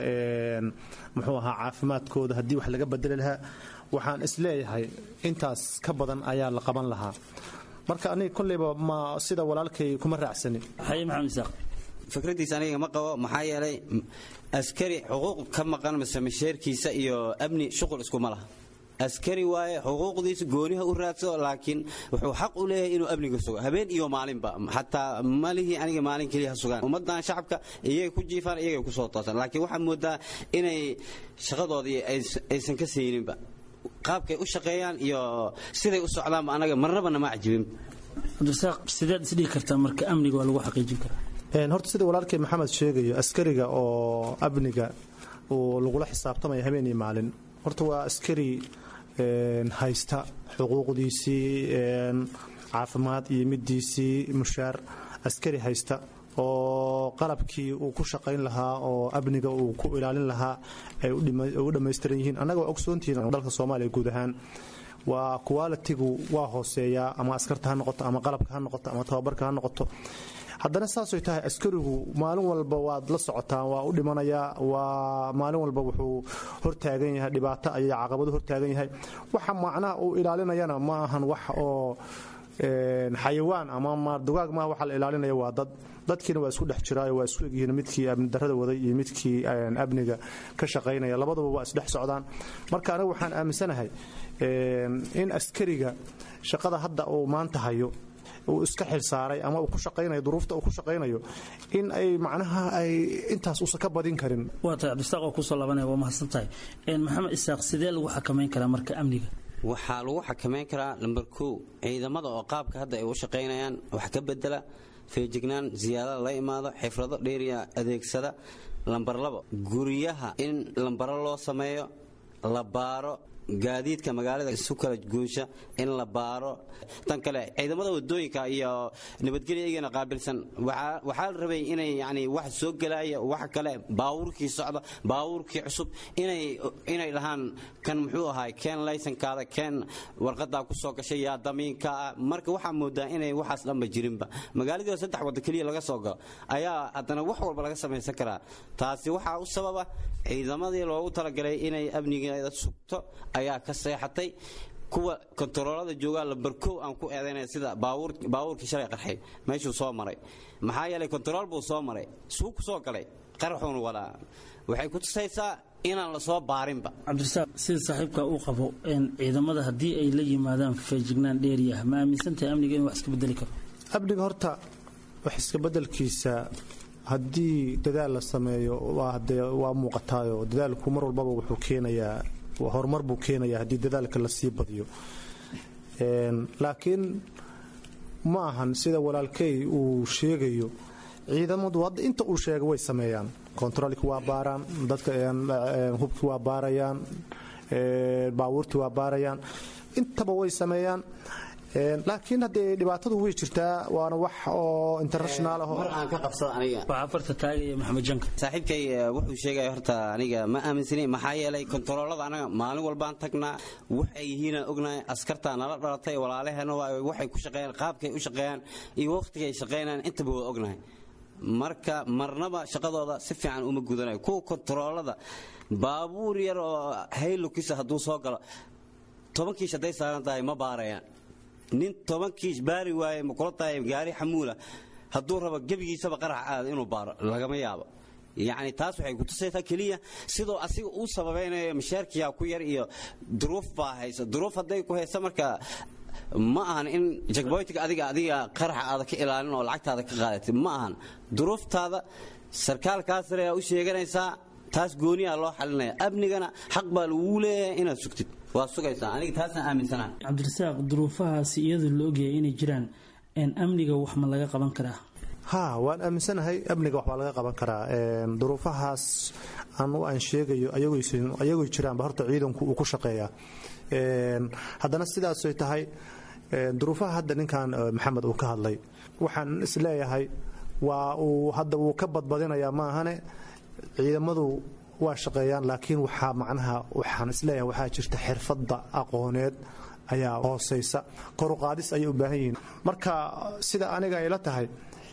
muxuu ahaa caafimaadkooda haddii wax laga bedeli lahaa waxaan isleeyahay intaas ka badan ayaa la qaban lahaa marka aniga kolleyba ma sida walaalkay kuma raacsanin haye maxamed isaaq fikradiisa aniga ma qabo maxaa yeelay askari xuquuq ka maqan mise masheerkiisa iyo amni shuqul iskuma laha askari waaye xuquuqdiisa gooniha u raadso laakiin wuxuu xaq u leeyahay inuu amniga sugo habeen iyo maalinba xataa malihii aniga maalin keliya ha sugaan ummadan shacabka iyagay ku jiifaan iyagay ku soo toosan laakiin waxaa moodaa inay shaqadoodii aysan ka sayninba qaabkay u shaqeeyaan iyo siday u socdaanba anaga marnaba nama cajibin cabdirasaaq sideed isdhihi kartaa marka amniga waa lagu xaqiijin karaa horta sida walaalkay maxamed sheegayo askariga oo amniga uu lagula xisaabtamaya habeen iyo maalin horta waa askari haysta xuquuqdiisii caafimaad iyo midiisii mushaar askari haysta oo qalabkii uu ku shaqayn lahaa oo amniga uu ku ilaalin lahaa ay u dhammaystiran yihiin annaga waa ogsoontihiin dalka soomaaliya guud ahaan waa qualitigu waa hooseeyaa ama askarta ha noqoto ama qalabka ha noqoto ama tababarka ha noqoto haddana saasay tahay askarigu maalin walba waad la socotaan waa u dhimanayaa waa maalin walba wuxuu hortaagan yahay dhibaato ayay caqabado hortaagan yahay waxa macnaha uu ilaalinayana ma ahan wax oo xayawaan ama maardugaag maaha waxa la ilaalinaya waa dad dadkiina waa isku dhex jiraayo waa isku egyihiin midkii amni darrada waday iyo midkii amniga ka shaqaynaya labaduba waa isdhex socdaan marka anigu waxaan aaminsanahay in askariga shaqada hadda uu maanta hayo uu iska xilsaaray ama uu ku shaqaynayo duruufta uu ku shaqaynayo in ay macnaha ay intaas uusan ka badin karin waa tahay cabdisaaq oo kusoo laabanaya waa mahadsan tahay maxamed isaaq sidee lagu xakamayn karaa marka amniga waxaa lagu xakamayn karaa lamber kow ciidamada oo qaabka hadda ay u shaqaynayaan wax ka bedela feejignaan ziyaadada la imaado xifrado dheeriya adeegsada lambar labo guryaha in lambaro loo sameeyo la baaro gaadiidka magaalada isu kala guusha in la baaro tan kale ciidamada wadooyinka iyo nabadgelya iyagana qaabilsan waxaa la rabay inay yani wax soo gelaya wax kale baawurkii socda baawurkii cusub inay dhahaan kan muxuu ahaay keen laysankaada keen warqadaa ku soo gashay yaa damiinkaa marka waxaa moodaa inay waxaas dhanba jirinba magaaladii saddex wada keliya laga soo galo ayaa haddana wax walba laga samaysan karaa taasi waxaa u sababa ciidamadii loogu talagalay inay amnigeeda sugto ayaa ka seexatay kuwa kontaroolada joogaa lambarkow aan ku eedaynaya sida baabuurkii shalay qarxay meeshuu soo maray maxaa yeelay kontarool buu soo maray suu ku soo galay qarxuun wadaa waxay ku tusaysaa inaan la soo baarinba cabdirasaaq sida saaxiibka uu qabo ciidamada haddii ay la yimaadaan feejignaan dheeri ah ma aaminsantahay amniga in wax iska bedeli karo amniga horta wax iska bedelkiisa haddii dadaal la sameeyo waa muuqataayo dadaalku mar walbaba wuxuu keenayaa horumar buu keenayaa haddii dadaalka lasii badiyo laakiin ma ahan sida walaalkey uu sheegayo ciidamadu hadda inta uu sheega way sameeyaan kontaroolki waa baaraan dadka hubki waa baarayaan baabuurtii waa baarayaan intaba way sameeyaan laakiin haddee dhibaatadu way jirtaa waana wax oo international ah mar aan ka qabsada aniga waxaa farta taagaya maxamed janka saaxiibkay wuxuu sheegaya horta aniga ma aaminsani maxaa yeelay kontaroolada anaga maalin walbaan tagnaa waxay yihiinaan ognahay askartaa nala dhalatay walaalaheena waxay ku shaqeeyaan qaabkay u shaqeeyaan iyo waqtigay shaqeynayaan intaba waa ognahay marka marnaba shaqadooda si fiican uma gudanayo kuwa kontaroolada baabuur yar oo haylukisa hadduu soo galo toban kiish hadday saaran tahay ma baarayaan nin toban kiish baari waaye ma kula tahay gaari xamuula hadduu rabo gebigiisaba qarax aada inuu baaro lagama yaabo yacni taas waxay kutusaysaa keliya sidoo asiga uu sababaynayo mashaarkiyaa ku yar iyo duruuf baa haysa duruuf hadday ku haysa marka ma ahan in jagboytiga adiga adiga qaraxa aada ka ilaalin oo lacagtaada ka qaadatid ma ahan duruuftaada sarkaalkaa sare aa u sheeganaysaa taas gooniyaa loo xalinaya amnigana xaq baa lagu leeyahay inaad sugtid waa sugaysaa aniga taasaan aaminsanaha cabdirasaaq duruufahaasi iyadoo la ogyahay inay jiraan amniga wax ma laga qaban karaa ha waan aaminsanahay amniga waxbaa laga qaban karaa duruufahaas anu aan sheegayo ayagoo jiraanba horta ciidanku uu ku shaqeeyaa haddana sidaasay tahay duruufaha hadda ninkan maxamed uu ka hadlay waxaan isleeyahay waa uu hadda wuu ka badbadinayaa maahane ciidamadu waa shaqeeyaan laakiin waxaa macnaha waxaan isleeyahay waxaa jirta xirfadda aqooneed ayaa hoosaysa koruqaadis ayay u baahan yihiin marka sida aniga ay la tahay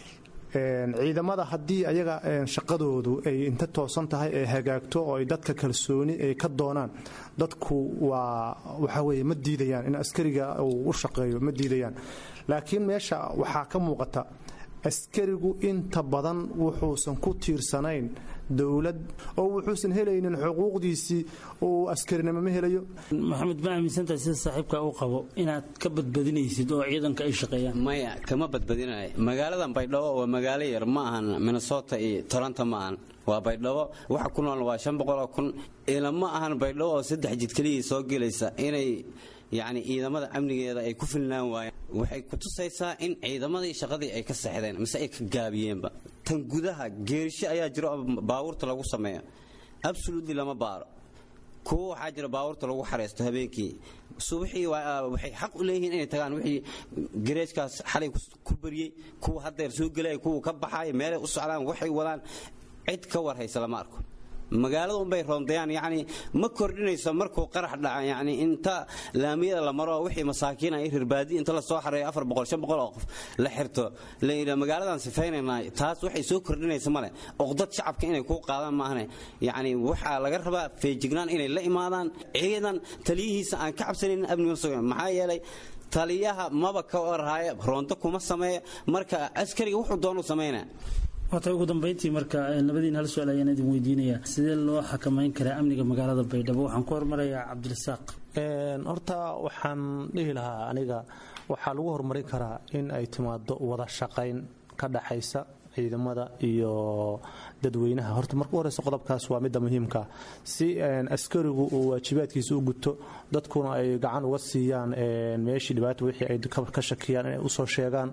ciidamada haddii ayaga shaqadoodu ay inta toosan tahay ee hagaagto oo ay dadka kalsooni ay ka doonaan dadku waa waxa weye ma diidayaan in askariga uu u shaqeeyo ma diidayaan laakiin meesha waxaa ka muuqata askarigu inta badan wuxuusan ku tiirsanayn dowlad oo wuxuusan helaynin xuquuqdiisii uu askarinimo ma helayo maxamed ma aaminsantahay sida saaxiibka uu qabo inaad ka badbadinaysid oo ciidanka ay shaqeeyaan maya kama badbadinayo magaaladan baydhabo waa magaalo yar ma ahan minnesota iyo toronto ma ahan waa baydhabo waxa ku nool waa shan boqoloo kun ilama ahan baydhabo oo saddex jid keliyii soo gelaysa inay yacni ciidamada amnigeeda ay ku filnaan waayeen waxay ku tusaysaa in ciidamadii shaqadii ay ka seexdeen mise ay ka gaabiyeenba tan gudaha geerisho ayaa jiro oo baabuurta lagu sameeyo absolutely lama baaro kuwa waxaa jira baabuurta lagu xareysto habeenkii subaxii waxay xaq u leeyihiin inay tagaan wixii gareejkaas xalay ku bariyey kuwa haddeer soo gelaya kuwa ka baxaaya meelay u socdaan waxay wadaan cid ka war haysa lama arko magaalada unbay roondayaan yacni ma kordhinayso markuu qarax dhaca yacni inta laamiyada la maro wixii masaakiin ay rirbaadi inta la soo xareeyo afar boqol shan boqol oo qof la xirto la yidhaa magaaladan sifaynaynaa taas waxay soo kordhinaysa male oqdad shacabka inay kuu qaadaan maahane yacni waxaa laga rabaa feejignaan inay la imaadaan ciidan taliyihiisa aan ka cabsanaynin amniga sugan maxaa yeelay taliyaha maba ka orhaya roonto kuma sameeya marka askariga wuxuu doonu samaynaa waata ugu dambayntii marka labadiin hal su-aal ayaan idin weydiinayaa sidee loo xakamayn karaa amniga magaalada baydhabo waxaan ku hormarayaa cabdirasaaq horta waxaan dhihi lahaa aniga waxaa lagu horumarin karaa in ay timaado wada shaqayn ka dhaxaysa ciidamada iyo dadweynaha horta marka u horeysa qodobkaas waa midda muhiimka si askarigu uu waajibaadkiisa u guto dadkuna ay gacan uga siiyaan meeshii dhibaata wixii ay ka shakiyaan inay usoo sheegaan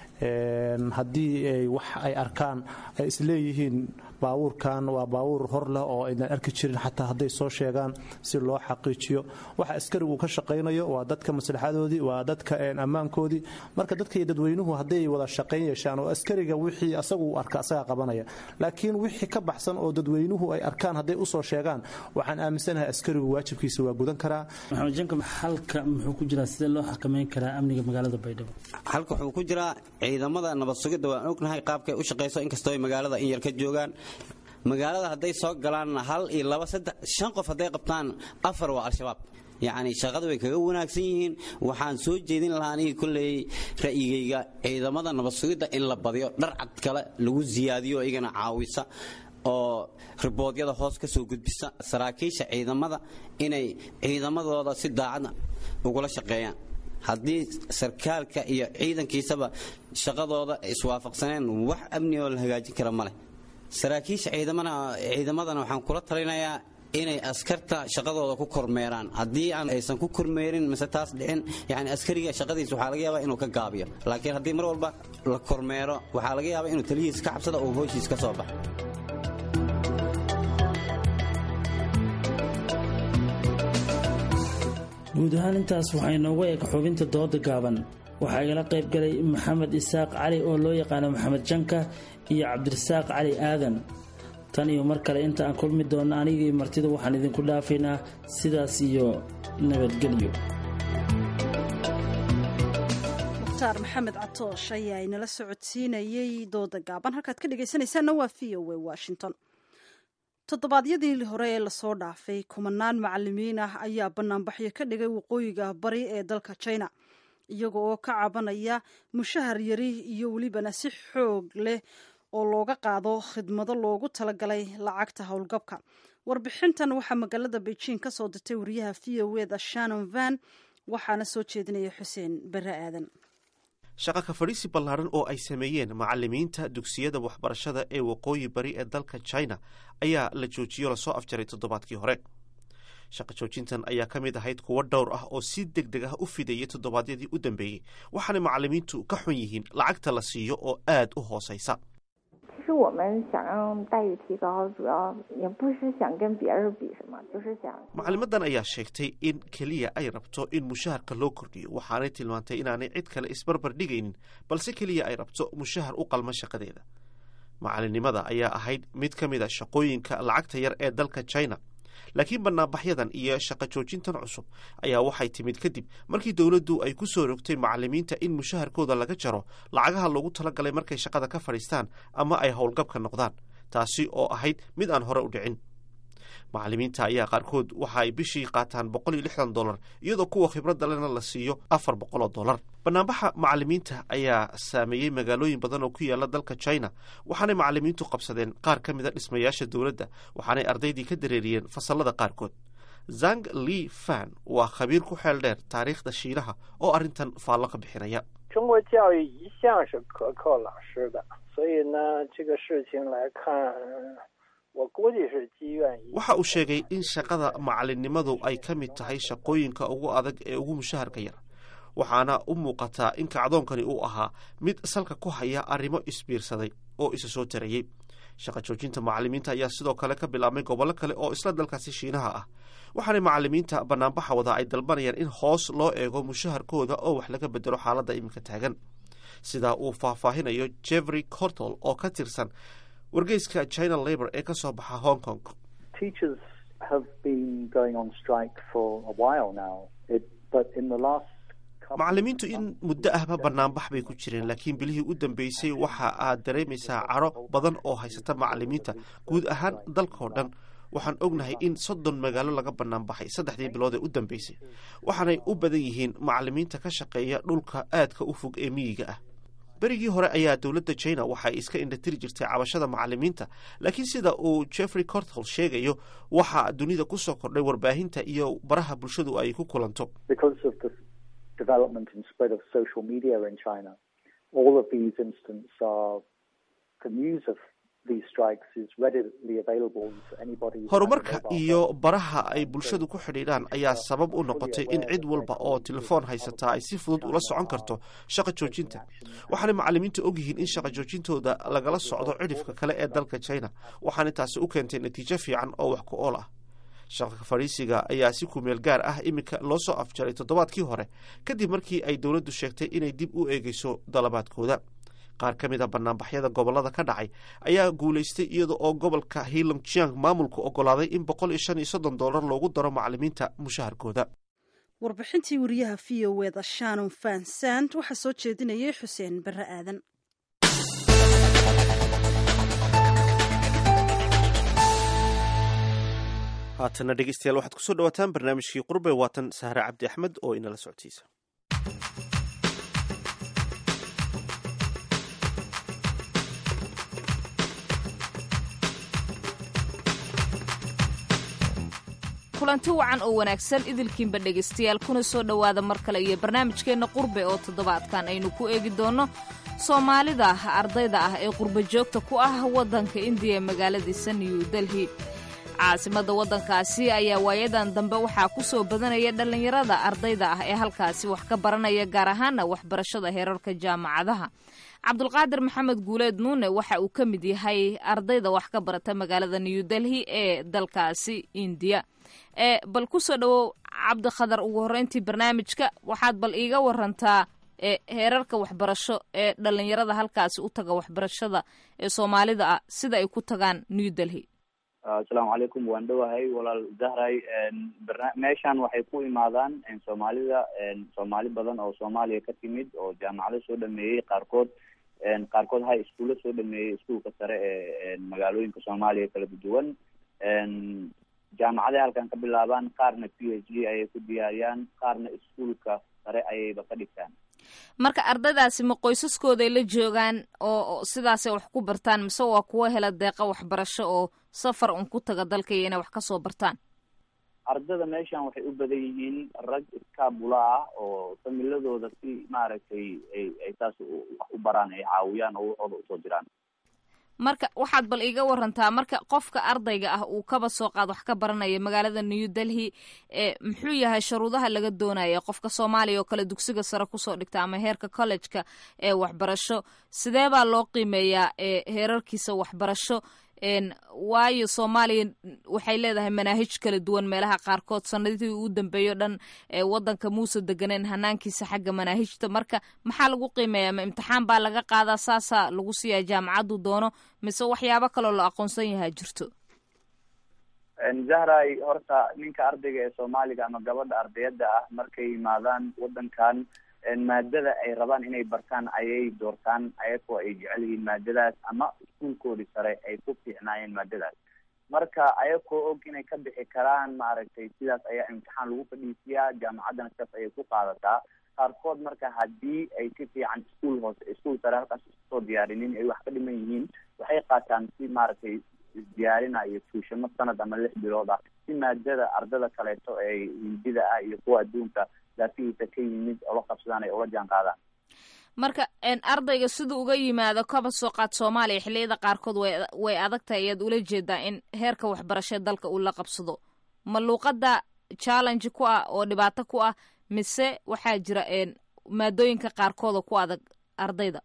haddii ay wax ay arkaan ay isleeyihiin baabuurkan waa baabuur hor leh oo aynan arki jirin xataa hadday soo sheegaan si loo xaqiijiyo waxa askarigu ka shaqaynayo waa dadka maslaxadoodii waa dadka ammaankoodii marka dadka iyo dadweynuhu hadday wada shaqayn yeeshaan oo askariga wixii asagu uu arka asagaa qabanaya laakiin wixii ka baxsan oo dadweynuhu ay arkaan hadday usoo sheegaan waxaan aaminsanahay askarigu waajibkiisa waa gudan karaa maxamed janka xalka muxuu ku jiraa sidee loo xakamayn karaa amniga magaalada baydhabo xalka wuxuu ku jiraa ciidamada nabad sugidda waan ognahay qaabkay u shaqayso inkastoo ay magaalada in yar ka joogaan magaalada hadday soo galaan hal iyo laba saddex shan qof hadday qabtaan afar waa al-shabaab yacni shaqada way kaga wanaagsan yihiin waxaan soo jeedin lahaa anigii kolley ra'yigayga ciidamada nabad sugidda in la badiyo dharcad kale lagu siyaadiyo iyagana caawisa oo riboodyada hoos ka soo gudbisa saraakiisha ciidamada inay ciidamadooda si daacad ugula shaqeeyaan haddii sarkaalka iyo ciidankiisaba shaqadooda iswaafaqsaneen wax amni oo la hagaajin kara ma leh saraakiisha ciidamadana waxaan kula talinayaa inay askarta shaqadooda ku kormeeraan haddii aan aysan ku kormeerin mise taas dhicin yani askariga shaqadiisa waxaa laga yaabaa inuu ka gaabiyo laakiin haddii mar walba la kormeero waxaa laga yaabaa inuu taliyihiis ka cabsada oo hooshiis ka soo baxo guud ahaan intaas waxaa inooga eg xubinta dooda gaaban waxaa igala qayb galay maxamed isaaq cali oo loo yaqaano maxamed janka iyo cabdirasaaq cali aadan tan iyo mar kale inta aan kulmi doonno anigii martida waxaan idinku dhaafaynaa sidaas iyo nabadgelyo mukhtaar maxamed catoosh ayaa inala socodsiinayey dooda gaaban halkaad ka dhegaysanaysaanna waa v o a washington toddobaadyadii hore ee lasoo dhaafay kumanaan macalimiin ah ayaa banaanbaxyo ka dhigay waqooyiga bari ee dalka china iyaga oo ka cabanaya mushahar yari iyo welibana si xoog leh oo looga qaado khidmado loogu talagalay lacagta howlgabka warbixintan waxaa magaalada beijing ka soo dirtay wariyaha v o eda shannon van waxaana soo jeedinaya xuseen bare aadan shaqa ka fadhiisi ballaaran oo ay sameeyeen macalimiinta dugsiyada waxbarashada ee waqooyi bari ee dalka china ayaa la joojiyey oo lasoo afjaray toddobaadkii hore shaqo joojintan ayaa ka mid ahayd kuwo dhowr ah oo si deg deg ah u fidayay toddobaadyadii u dambeeyey waxaana macallimiintu ka xun yihiin lacagta la siiyo oo aad u hoosaysa 其实我们想让待遇提高，主要也不是想跟别人比什么，就是想 macallimadan ayaa sheegtay in keliya ay rabto in mushaharka loo kordhiyo waxaanay tilmaantay inaanay cid kale isbarbar dhigaynin balse keliya ay rabto mushahar u qalma shaqadeeda macalinimada ayaa ahayd mid ka mid a shaqooyinka lacagta yar ee dalka china laakiin banaanbaxyadan iyo shaqo joojintan cusub ayaa waxay timid kadib markii dowladdu ay ku soo rogtay macallimiinta in mushaharkooda laga jaro lacagaha loogu talagalay markay shaqada ka fadhiistaan ama ay howlgabka noqdaan taasi oo ahayd mid aan hore u dhicin macallimiinta ayaa qaarkood waxa ay bishii qaataan boqol iyo lixdan dollar iyadoo kuwa khibradda lena la siiyo afar boqol oo dollar banaanbaxa macallimiinta ayaa saameeyey magaalooyin badan oo ku yaala dalka china waxaanay macallimiintu qabsadeen qaar ka mid a dhismayaasha dowladda waxaanay ardaydii ka dareeriyeen fasallada qaarkood zang li fan waa khabiir ku xeel dheer taariikhda shiinaha oo arrintan faallo ka bixinaya 中国教育一向是可靠老师的，所以呢，这个事情来看，我估计是积怨已久。 waxa uu sheegay in shaqada macalinimadu ay ka mid tahay shaqooyinka ugu adag ee ugu mushaharka yar waxaana u muuqataa in kacdoonkani uu ahaa mid salka ku haya arrimo isbiirsaday oo isa soo tarayey shaqa joojinta macallimiinta ayaa sidoo kale ka bilaabmay gobollo kale oo isla dalkaasi shiinaha ah waxaanay macallimiinta banaanbaxa wada ay dalbanayaan in hoos loo eego mushaharkooda oo wax laga bedelo xaaladda iminka taagan sidaa uu faahfaahinayo jeffrey cortol oo ka tirsan wargeyska china labor ee ka soo baxa hong kong Teachers have been going on strike for a while now, it, but in the last macallimiintu in muddo ahba banaanbax bay ku jireen laakiin bilihii u dambeysay waxa aad dareemaysaa caro badan oo haysata macallimiinta guud ahaan dalkao dhan waxaan ognahay in soddon magaalo laga banaanbaxay saddexdii bilood ee u dambeysay waxaanay u badan yihiin macallimiinta ka shaqeeya dhulka aadka u fog ee miyiga ah berigii hore ayaa dowladda china waxa ay iska indhatiri jirtay cabashada macallimiinta laakiin sida uu jeffrey cortol sheegayo waxaa dunida ku soo kordhay warbaahinta iyo baraha bulshadu ay ku kulanto because of the development and spread of social media in China, all of these instances are the news of these strikes is readily available to anybody. who has a horumarka mobile iyo baraha ay bulshadu ku xidhiidhaan ayaa sabab u noqotay in cid walba oo telefoon haysataa ay si fudud ula socon karto shaqa joojinta waxaanay macallimiintu ogyihiin in shaqa joojintooda lagala socdo cidhifka kale ee dalka china waxaana taasi u keentay natiijo fiican oo wax ku ool ah shaqa fadhiisiga ayaa si kumeel gaar ah iminka loo soo afjaray toddobaadkii hore kadib markii ay dowladdu sheegtay inay dib u eegeyso dalabaadkooda qaar ka mid a banaanbaxyada gobolada ka dhacay ayaa guulaystay iyada oo gobolka hilongjiang maamulku ogolaaday in boqol iyo shan iyo soddon dollar loogu daro macallimiinta mushaharkooda warbixintii wariyaha v o eda shannon fansand waxaa soo jeedinayay xuseen barre aadan haatana dhegeystayaal waxaad kusoo dhawaataan barnaamijkii qurbe waatan sahre cabdi axmed oo inala socodsiisa kulanti wacan oo wanaagsan idilkiinba dhegaystayaal kuna soo dhowaada mar kale iyo barnaamijkeenna qurbe oo toddobaadkan aynu ku eegi doonno soomaalida ardayda ah ee qurbo joogta ku ah waddanka indiya ee magaaladiisa new delhi caasimadda waddankaasi ayaa waayadan dambe waxaa ku soo badanaya dhallinyarada ardayda ah ee halkaasi wax ka baranaya gaar ahaana waxbarashada heerarka jaamacadaha cabdulqaadir maxamed guuleed nuune waxa uu ka mid yahay ardayda wax ka barata magaalada new delhi ee dalkaasi indiya ee bal kusoo dhowow cabdikhadar ugu horreyntii barnaamijka waxaad bal iiga warantaa ee heerarka waxbarasho ee dhallinyarada halkaasi u taga waxbarashada ee soomaalida ah sida ay ku tagaan new delhi asalaamu calaykum waan dhowahay walaal zahray barna- meeshan waxay ku imaadaan soomaalida soomaali badan oo soomaaliya ka timid oo jaamacado soo dhameeyey qaarkood qaarkood high iskuulla soo dhameeyey iskuulka sare ee magaalooyinka soomaaliya kala duwan jaamacaday halkan ka bilaabaan qaarna p h d ayay ku diyaariyaan qaarna iskuulka sare ayayba ka dhigtaan marka ardaydaasi ma qoysaskooday la joogaan oo oo sidaasay wax ku bartaan mise waa kuwa hela deeqa waxbarasho oo safar un ku taga dalka iyo inay wax ka soo bartaan ardada meeshan waxay u badan yihiin rag iskaabula ah oo familadooda si maaragtay ay ay saas u- wax u baraan ay caawiyaan oo waxooda usoo diraan marka waxaad bal iiga warantaa marka qofka ardayga ah uu kaba soo qaad wax ka baranaya magaalada new delhi ee muxuu yahay sharuudaha laga doonaya qofka soomaaliya oo kale dugsiga sare kusoo dhigta ama heerka collejka ee waxbarasho sidee baa loo qiimeeyaa ee heerarkiisa waxbarasho waayo soomaaliya waxay leedahay manaahij kala duwan meelaha qaarkood sanadihii ugu dambeeyo dhan wadanka muuse deganeen hanaankiisa xagga manaahijta marka maxaa lagu qiimeeyaa ma imtixaan baa laga qaadaa saasaa lagu siiyaa jaamacaddu doono mise waxyaabo kaloo la aqoonsan yahaa jirto zahray horta ninka ardayga ee soomaaliga ama gabadha ardayada ah markay yimaadaan wadankan maadada ay rabaan inay bartaan ayay doortaan ayagoo ay jecel yihiin maadadaas ama iskuulkoodii sare ay ku fiicnaayeen maadadaas marka ayagoo og inay ka bixi karaan maaragtay sidaas ayaa imtixaan lagu fadhiisiyaa jaamacaddana sidaas ayay ku qaadataa qaarkood marka haddii ay si fiican iskuol hoose iskuol sare halkaas kusoo diyaarinin ay wax ka dhiman yihiin waxay qaataan si maaragtay isdiyaarina iyo tuushamo sanad ama lix bilood ah si maadada ardada kaleeto ee hindida ah iyo kuwa adduunka daafihiisa ka yimid oo la qabsadaan ay ula jaan qaadaan marka ardayga siduu uga yimaado kaba soo qaad soomaaliya xilliyada qaarkood way way adag tahay ayaad ula jeedaa in heerka waxbarashee dalka uu la qabsado ma luuqadda challenge ku ah oo dhibaato ku ah mise waxaa jira maadooyinka qaarkood oo ku adag ardayda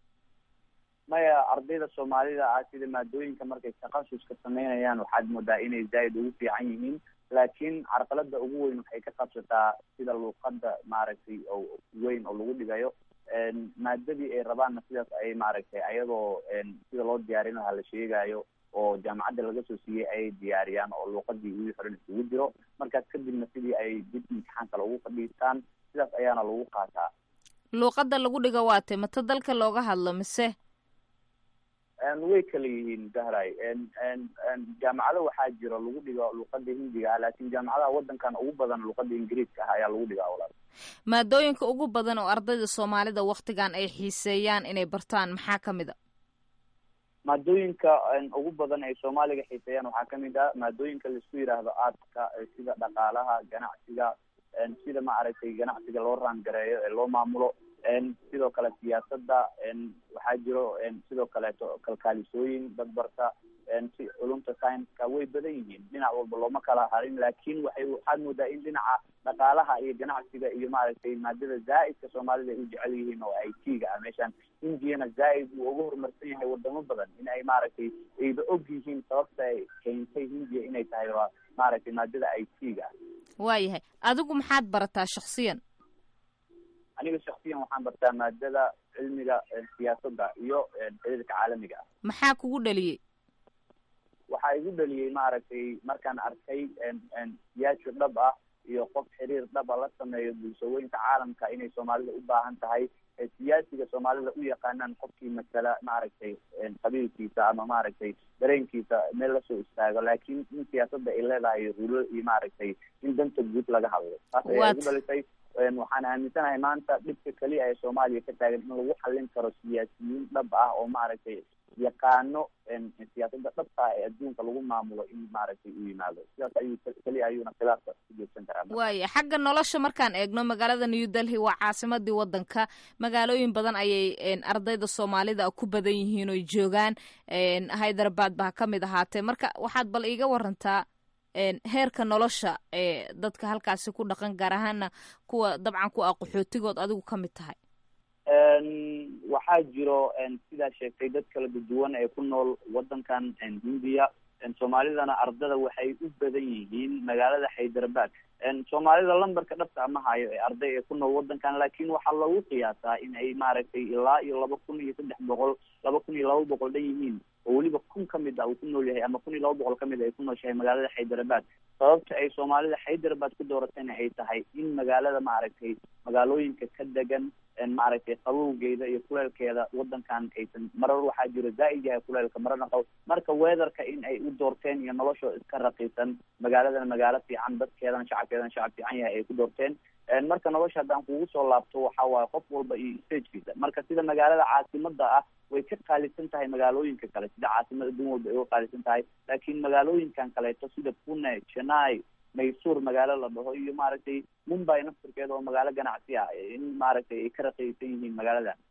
maya ardayda soomaalida ah sida maadooyinka markay takhasuska sameynayaan waxaad moodaa inay zaaid ugu fiican yihiin laakiin carqalada ugu weyn waxay ka qabsataa sida luuqada maaragtay oo weyn oo lagu dhigayo maadadii ay rabaanna sidaas ay maaragtay ayadoo sida loo diyaarin lahaa la sheegayo oo jaamacadda laga soo siiyey ayay diyaariyaan oo luuqadii wii horan isugu jiro markaas kadibna sidii ay dib imtixaan kale ugu fadhiistaan sidaas ayaana lagu qaataa luuqada lagu dhigo waate mata dalka looga hadlo mise way kala yihiin zahray jaamacado waxaa jiro lagu dhigo luuqada hindiga ah laakin jaamacadaha wadankan ugu badan luuqada ingiriiska ah ayaa lagu dhigaa walaal maadooyinka ugu badan oo ardayda soomaalida waktigan ay xiiseeyaan inay bartaan maxaa kamid a maadooyinka ugu badan ay soomaaliga xiiseeyaan waxaa kamid ah maadooyinka laisku yidhaahdo aadka sida dhaqaalaha ganacsiga sida maaragtay ganacsiga loo raangareeyo ee loo maamulo sidoo kale siyaasada waxaa jiro sidoo kaleeto kalkaalisooyin dad barta si culumta scienska way badan yihiin dhinac walba looma kala harin laakin waxay waxaad moodaa in dhinaca dhaqaalaha iyo ganacsiga iyo maaragtay maadada zaaidka soomaalida ay u jecel yihiin oo i t ga ah meeshaan indiyana zaaid uu uga horumarsan yahay wadamo badan in ay maaragtay ayba og yihiin sababta ay keentay hindiya inay tahay waa maaragtay maadada i t ga ah waayahay adigu maxaad barataa shaksiyan aniga shaksiyan waxaan bartaa maadada cilmiga siyaasadda iyo xiriirka caalamiga ah maxaa kugu dhaliyey waxaa igu dhaliyey maaragtay markaan arkay siyaasi dhab ah iyo qof xiriir dhaba la sameeyo bulshooyinka caalamka inay soomaalida u baahan tahay siyaasiga soomaalida u yaqaanaan qofkii masala maaragtay qabiilkiisa ama maaragtay dareenkiisa meel lasoo istaago laakiin in siyaasadda ay leedahay rulo iyo maaragtay in danta guud laga hadlo taas ayaa igu dhalisay waxaan aaminsanahay maanta dhibka keliya ee soomaaliya ka taagan in lagu xallin karo siyaasiyiin dhab ah oo maaragtay yaqaano siyaasada dhabta ee adduunka lagu maamulo in maaragtay u yimaado sidaas ayuu keliya ayuuna khilaafka ku joogsan karaa waaya xagga nolosha markaan eegno magaalada new delhi waa caasimadii wadanka magaalooyin badan ayay ardayda soomaalida ku badan yihiin oy joogaan hyderabad ba ha ka mid ahaatee marka waxaad bal iiga warantaa heerka nolosha ee dadka halkaasi ku dhaqan gaar ahaana kuwa dabcan ku ah qaxootigood adigu ka mid tahay waxaa jiro sidaa sheegtay dad kala duwan ee ku nool wadankan hindiya soomaalidana ardada waxay u badan yihiin magaalada hyderabad soomaalida lambarka dhabta ama hayo ee arday ee ku nool wadankan laakin waxaa lagu qiyaasaa in ay maaragtay ilaa iyo laba kun iyo saddex boqol laba kun iyo laba boqol dhan yihiin oo weliba kun kamid ah uu ku nool yahay ama kun iyo laba boqol kamid a ay ku nooshahay magaalada hyderabad sababta ay soomaalida hyderabad ku dooratayna ay tahay in magaalada maaragtay magaalooyinka ka degan maaragtay qabowgeeda iyo kuleelkeeda wadankan aysan marar waxaa jiro zaaid yahay kuleelka mararna qabo marka weatherka in ay u doorteen iyo noloshoo iska raqiisan magaaladana magaalo fiican dadkeedana shacabkeedana shacab fiican yahay ay ku doorteen marka nolosha haddaan kugu soo laabto waxa waaye qof walba iyo stagekiisa marka sida magaalada caasimada ah way ka qaalisan tahay magaalooyinka kale sida caasimada adduun walba ay uga qaalisan tahay laakiin magaalooyinkan kaleeto sida pune chennai maysuur magaalo la dhaho iyo maaragtay mumbai naftirkeeda oo magaalo ganacsi ah in maaragtay ay ka raqiisan yihiin magaaladan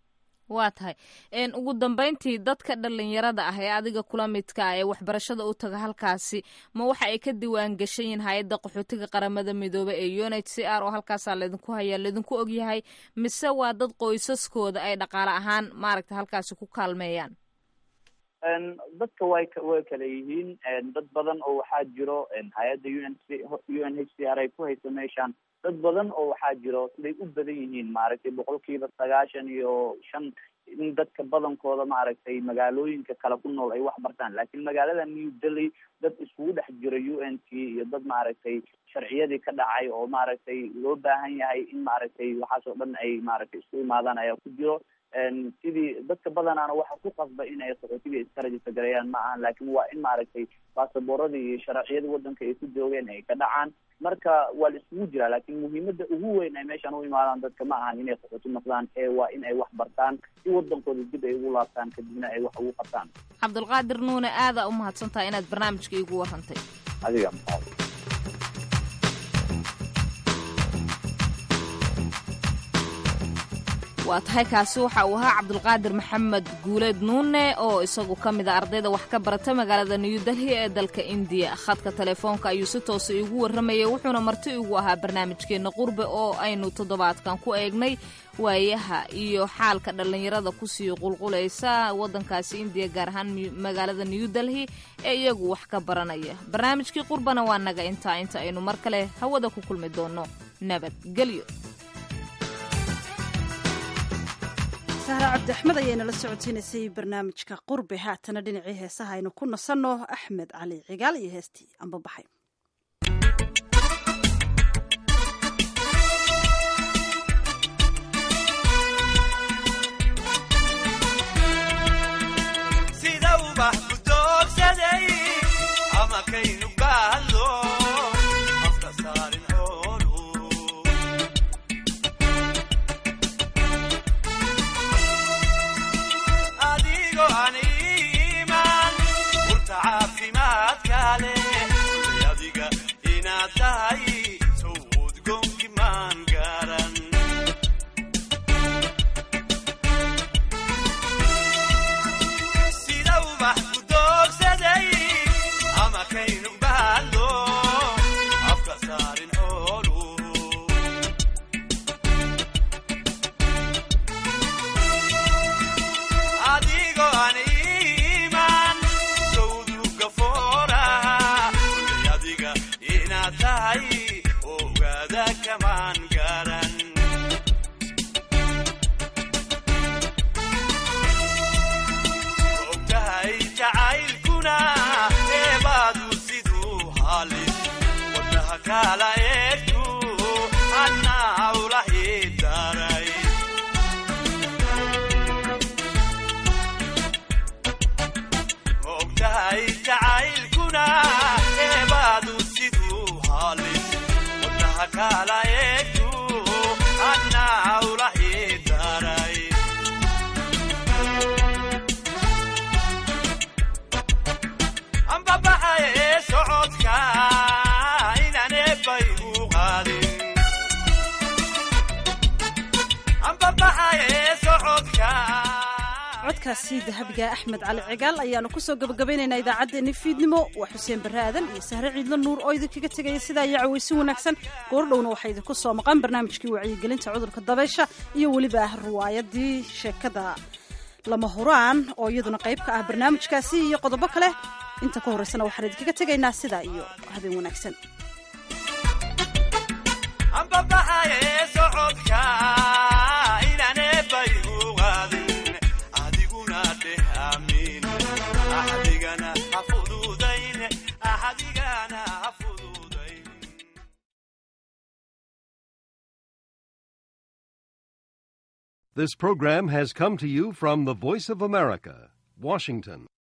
waa tahay ugu dambeyntii dadka dhalinyarada ah ee adiga kula midka ah ee waxbarashada u taga halkaasi ma waxa ay ka diwaan gashan yihiin hay-adda qaxootiga qaramada midoobe ee u n h c r oo halkaasaa laydinku hayaa laydinku ogyahay mise waa dad qoysaskooda ay dhaqaale ahaan maaragta halkaasi ku kaalmeeyaan dadka way way kala yihiin dad badan oo waxaa jiro hay-adda u n u n h c r ay ku hayso meeshaan dad badan oo waxaa jiro siday u badan yihiin maaragtay boqolkiiba sagaashan iyo shan in dadka badankooda maaragtay magaalooyinka kale ku nool ay wax bartaan laakiin magaalada new delhi dad iskugu dhex jira u n t iyo dad maaragtay sharciyadii ka dhacay oo maaragtay loo baahan yahay in maaragtay waxaas oo dhan ay maaragtay isku imaadaan ayaa ku jiro sidii dadka badanaana waxa ku qasba inay qaxootiga iska rajista gareeyaan ma ahan laakiin waa in maaragtay baasaboorradii iyo sharciyadii wadanka ay ku joogeen ay ka dhacaan marka waa la isugu jiraa laakiin muhiimada ugu weyn ay meeshaan u imaadaan dadka ma ahan inay qaxooti noqdaan ee waa in ay wax bartaan si wadankooda dib ay ugu laabtaan kadibna ay wax ugu qabtaan cabdulqaadir nuune aada u mahadsantahay inaad barnaamijka iigu warantay adiga waa tahay kaasi waxa uu ahaa cabdulqaadir maxamed guuleed nuune oo isagu ka mid a ardayda wax ka barata magaalada new delhi ee dalka indiya khadka telefoonka ayuu si toosa iigu warramayay wuxuuna marti igu ahaa barnaamijkeenna qurbe oo aynu toddobaadkan ku eegnay waayaha iyo xaalka dhallinyarada kusii qulqulaysa waddankaasi indiya gaar ahaan magaalada new delhi ee iyagu wax ka baranaya barnaamijkii qurbana waa naga intaa inta aynu mar kale hawada ku kulmi doonno nabadgelyo sahra cabdi axmed ayaynala socotiinaysay barnaamijka qurbe haatana dhinacii heesaha aynu ku nasanno axmed cali cigaal iyo heestii ambabaxay sida ubax ku doogsaday ama kaynu gaadlo afka saarin xoolu adigo aan iimaan urta caafimaadka leh adiga inaad tahay sow udgoonki maan garan sida ubax ku doogsaday ama kaynu baadlo afka saarin xoolu adigo aan iimaan sawduga fooraha kulay adiga inaad tahay ogaada kamaan garan ogtahay jacaylkuna eebaadu siduu halis wadnaha kala eegtu annaa ulahi daray ogtahay jacaylkuna eebaadu siduu halis wadnaha kala eegtu annaa ulahi daray ambabaxaye socodka inaan eebbay u qaadin ambabaxaye socodka codkaasi dahabiga axmed cali cigaal ayaanu kusoo gabagabaynaynaa idaacaddeenni fiidnimo waa xuseen barre aadan iyo sahre ciidlo nuur oo idinkaga tegaya sidaa iyo cawaysi wanaagsan goordhowna waxaa idinku soo maqan barnaamijkii wacyigelinta cudurka dabaysha iyo weliba riwaayadii sheekada lama huraan oo iyaduna qayb ka ah barnaamijkaasi iyo qodobo kale inta ka horraysana waxaan idinkaga tegaynaa sidaa iyo habeen wanaagsan ambabaxaye socodka inaan eebbay u qaadin adiguna dheh aamin axdigana ha fududayn axdigana ha fududayn This program has come to you from the Voice of America, Washington.